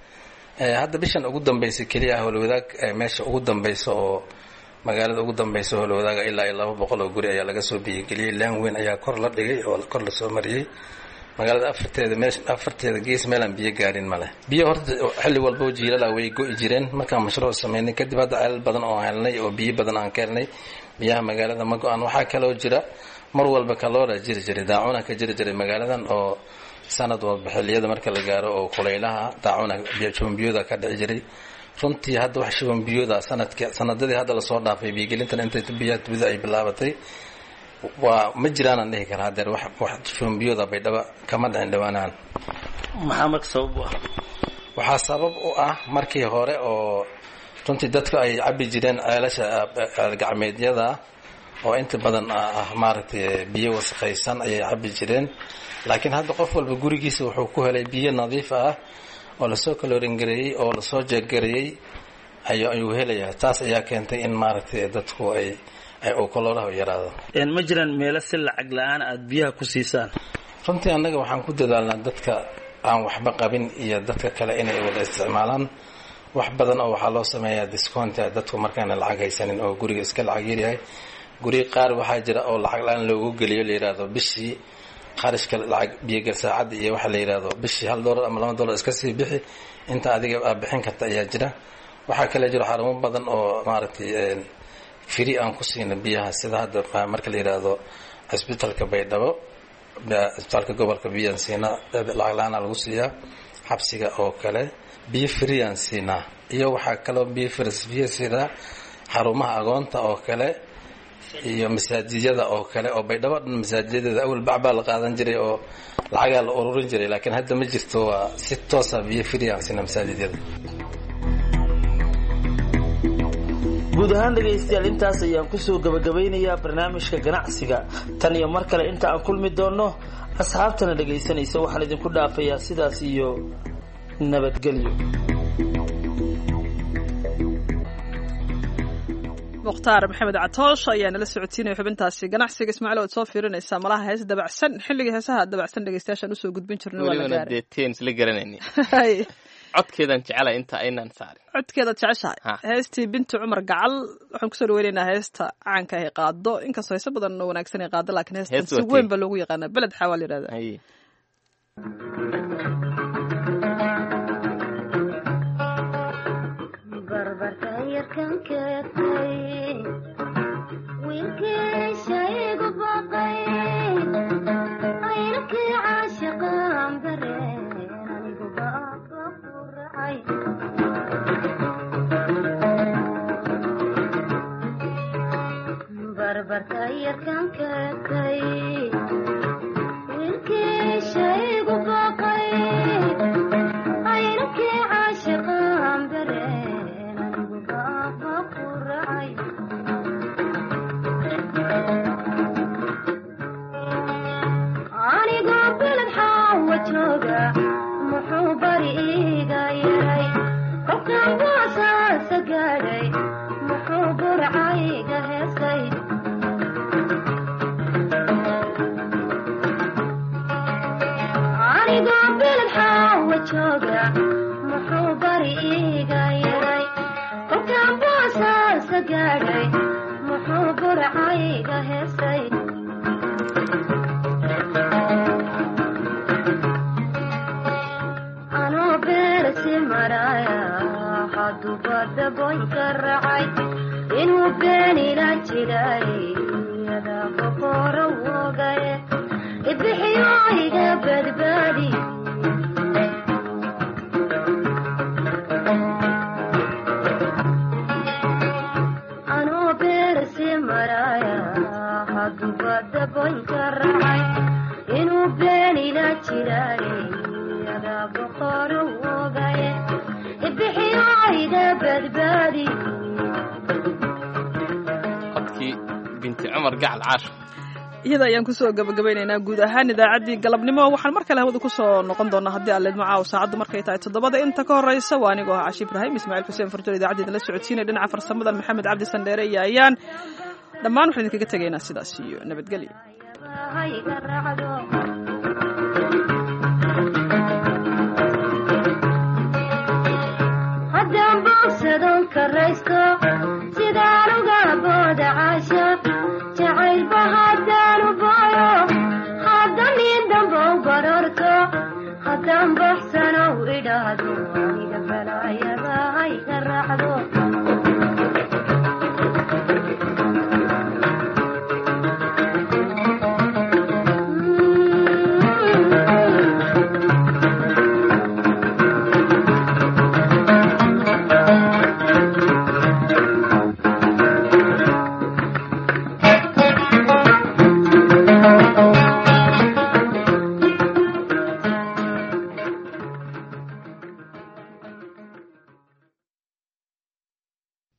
hadda bishan ugu dambaysa keliya howlwadaag meesha ugu dambaysa oo magaalada ugu dambaysa howlwadaaga ilaa iyo laba boqol oo guri ayaa laga soo biyigeliyey laan weyn ayaa kor la dhigay oo kor lasoo mariyey magaalada afarteeda meesha afarteeda gees meelaan biyo gaarin male biyo horta xilli walba jiilala way go'i jireen markaan mashruuc sameynay kadib hadda ceelal badan oo helnay oo biyo badan aan ka helnay biyaha magaalada ma go-aan waxaa kaloo jira mar walba kaloora jiri jiray daacuna ka jiri jiray magaaladan oo sanad walba xilliyada marka la gaaro oo kulaylaha daacuna shubanbiyooda ka dhici jiray runtii hadda wax shubanbiyooda sanadka sanadadii hadda lasoo dhaafay biyogelintan intay biyaha dibida ay bilaabatay waa ma jiraanaan dhihi karaa hadeer wax wax shubanbiyooda baydhaba kama dhicin dhawaanaan maxaa marka sabab u ah waxaa sabab u ah markii hore oo runtii dadku ay cabi jireen ceelasha gacmeedyada oo inta badan ah maaragtay biyo wasakhaysan ayay cabi jireen laakiin hadda qof walba gurigiisa wuxuu ku helay biyo nadiif ah oo lasoo kalooringareeyey oo lasoo jeeggareeyey ayuu helayaa taas ayaa keentay in maaragtay dadku ay koloolaha yaraado ma jiraan meelo si lacag la-aan aada biyaha ku siisaan runtii annaga waxaan ku dadaalnaa dadka aan waxba qabin iyo dadka kale inay wada isticmaalaan wax badan oo waxaa loo sameeyaa discounta dadku markaana lacag haysanin oo guriga iska lacag yaryahay guriga qaar waxaa jira oo lacag la-aan loogu geliyo la yidhaahdo bishii qarashka lacag biyogal saacadda iyo waxa la yidhaahdo bishii hal dollar ama laba dollar iska sii bixi inta adiga aad bixin karta ayaa jira waxaa kale jiro xarumo badan oo maaragtay firi aan ku siina biyaha sida hadda marka la yidhaahdo cisbitalka baydhabo cisbitaalka gobolka biyaan siinaa lacag la-aana lagu siiyaa xabsiga oo kale biyo firiyaan siinaa iyo waxaa kaloo biyo firsbiyo sida xarumaha agoonta oo kale iyo masaajiyada oo kale oo baydhabo dhan masaajiyadeeda awal bacbaa la qaadan jiray oo lacagaa la ururin jiray laakiin hadda ma jirto waa si toosa biyo firiyaan siinaa masaajidyada guud ahaan dhegaystayaal intaas ayaan kusoo gabagabeynayaa barnaamijka ganacsiga tan iyo mar kale inta aan kulmi doonno asxaabtana dhegaysanaysa waxaan idinku dhaafayaa sidaas iyo nabadgelyo mukhtaar maxamed catoosh ayaa nala socodsiinaya xubintaasi ganacsiga ismaaciil oad soo fiirinaysaa malaha hees dabacsan xilligii heesaha dabacsan dhegeystayaashaan usoo gudbin jirna waa la welibana gaaray dee teen isla garanayni codkeedan jecela inta aynaan saarin codkeedaad jeceshahay heestii binti cumar gacal waxaan kusoo dhaweynaynaa heesta caanka ay qaado inkastoo heese badan oo wanaagsan ay qaado laakiin heestan Hees si waa weyn tii. ba loogu yaqaanaa beled xawaa la yidhahdaa anigoo beled xaawa jooga muxuu bari iiga yaray kolkaan boosaasa gaadhay muxuu burcayga heesay anigoo beled xaawa jooga muxuu bari iiga yaray kolkaan boosaasa gaadhay muxuu burcayga heesay anoo beersi maraya haduba daboynka racay inuu beenila jiray adaa boqoro wogaye ibixiyo iga badbaadi anoo beersi maraya haduba daboynka racay inuu beenila jiray adaa boqoro wogaye ibixiyo iga badbaadi codkii binti cumar gacal caasho iyada ayaan kusoo gabagabaynaynaa guud ahaan idaacaddii galabnimo waxaan mar kale hawada kusoo noqon doonaa haddii aan leedmo caaw saacaddu markay tahay toddobada inta ka horreysa waa anigoo ah cashi ibraahim ismaaciil xuseen farjol idaacaddii la socodsiinaya dhinaca farsamadan maxamed cabdi sandheere iyo ayaan dhammaan waxaan idinkaga tegaynaa sidaas iyo nabadgelyo hayga raacdo karaysto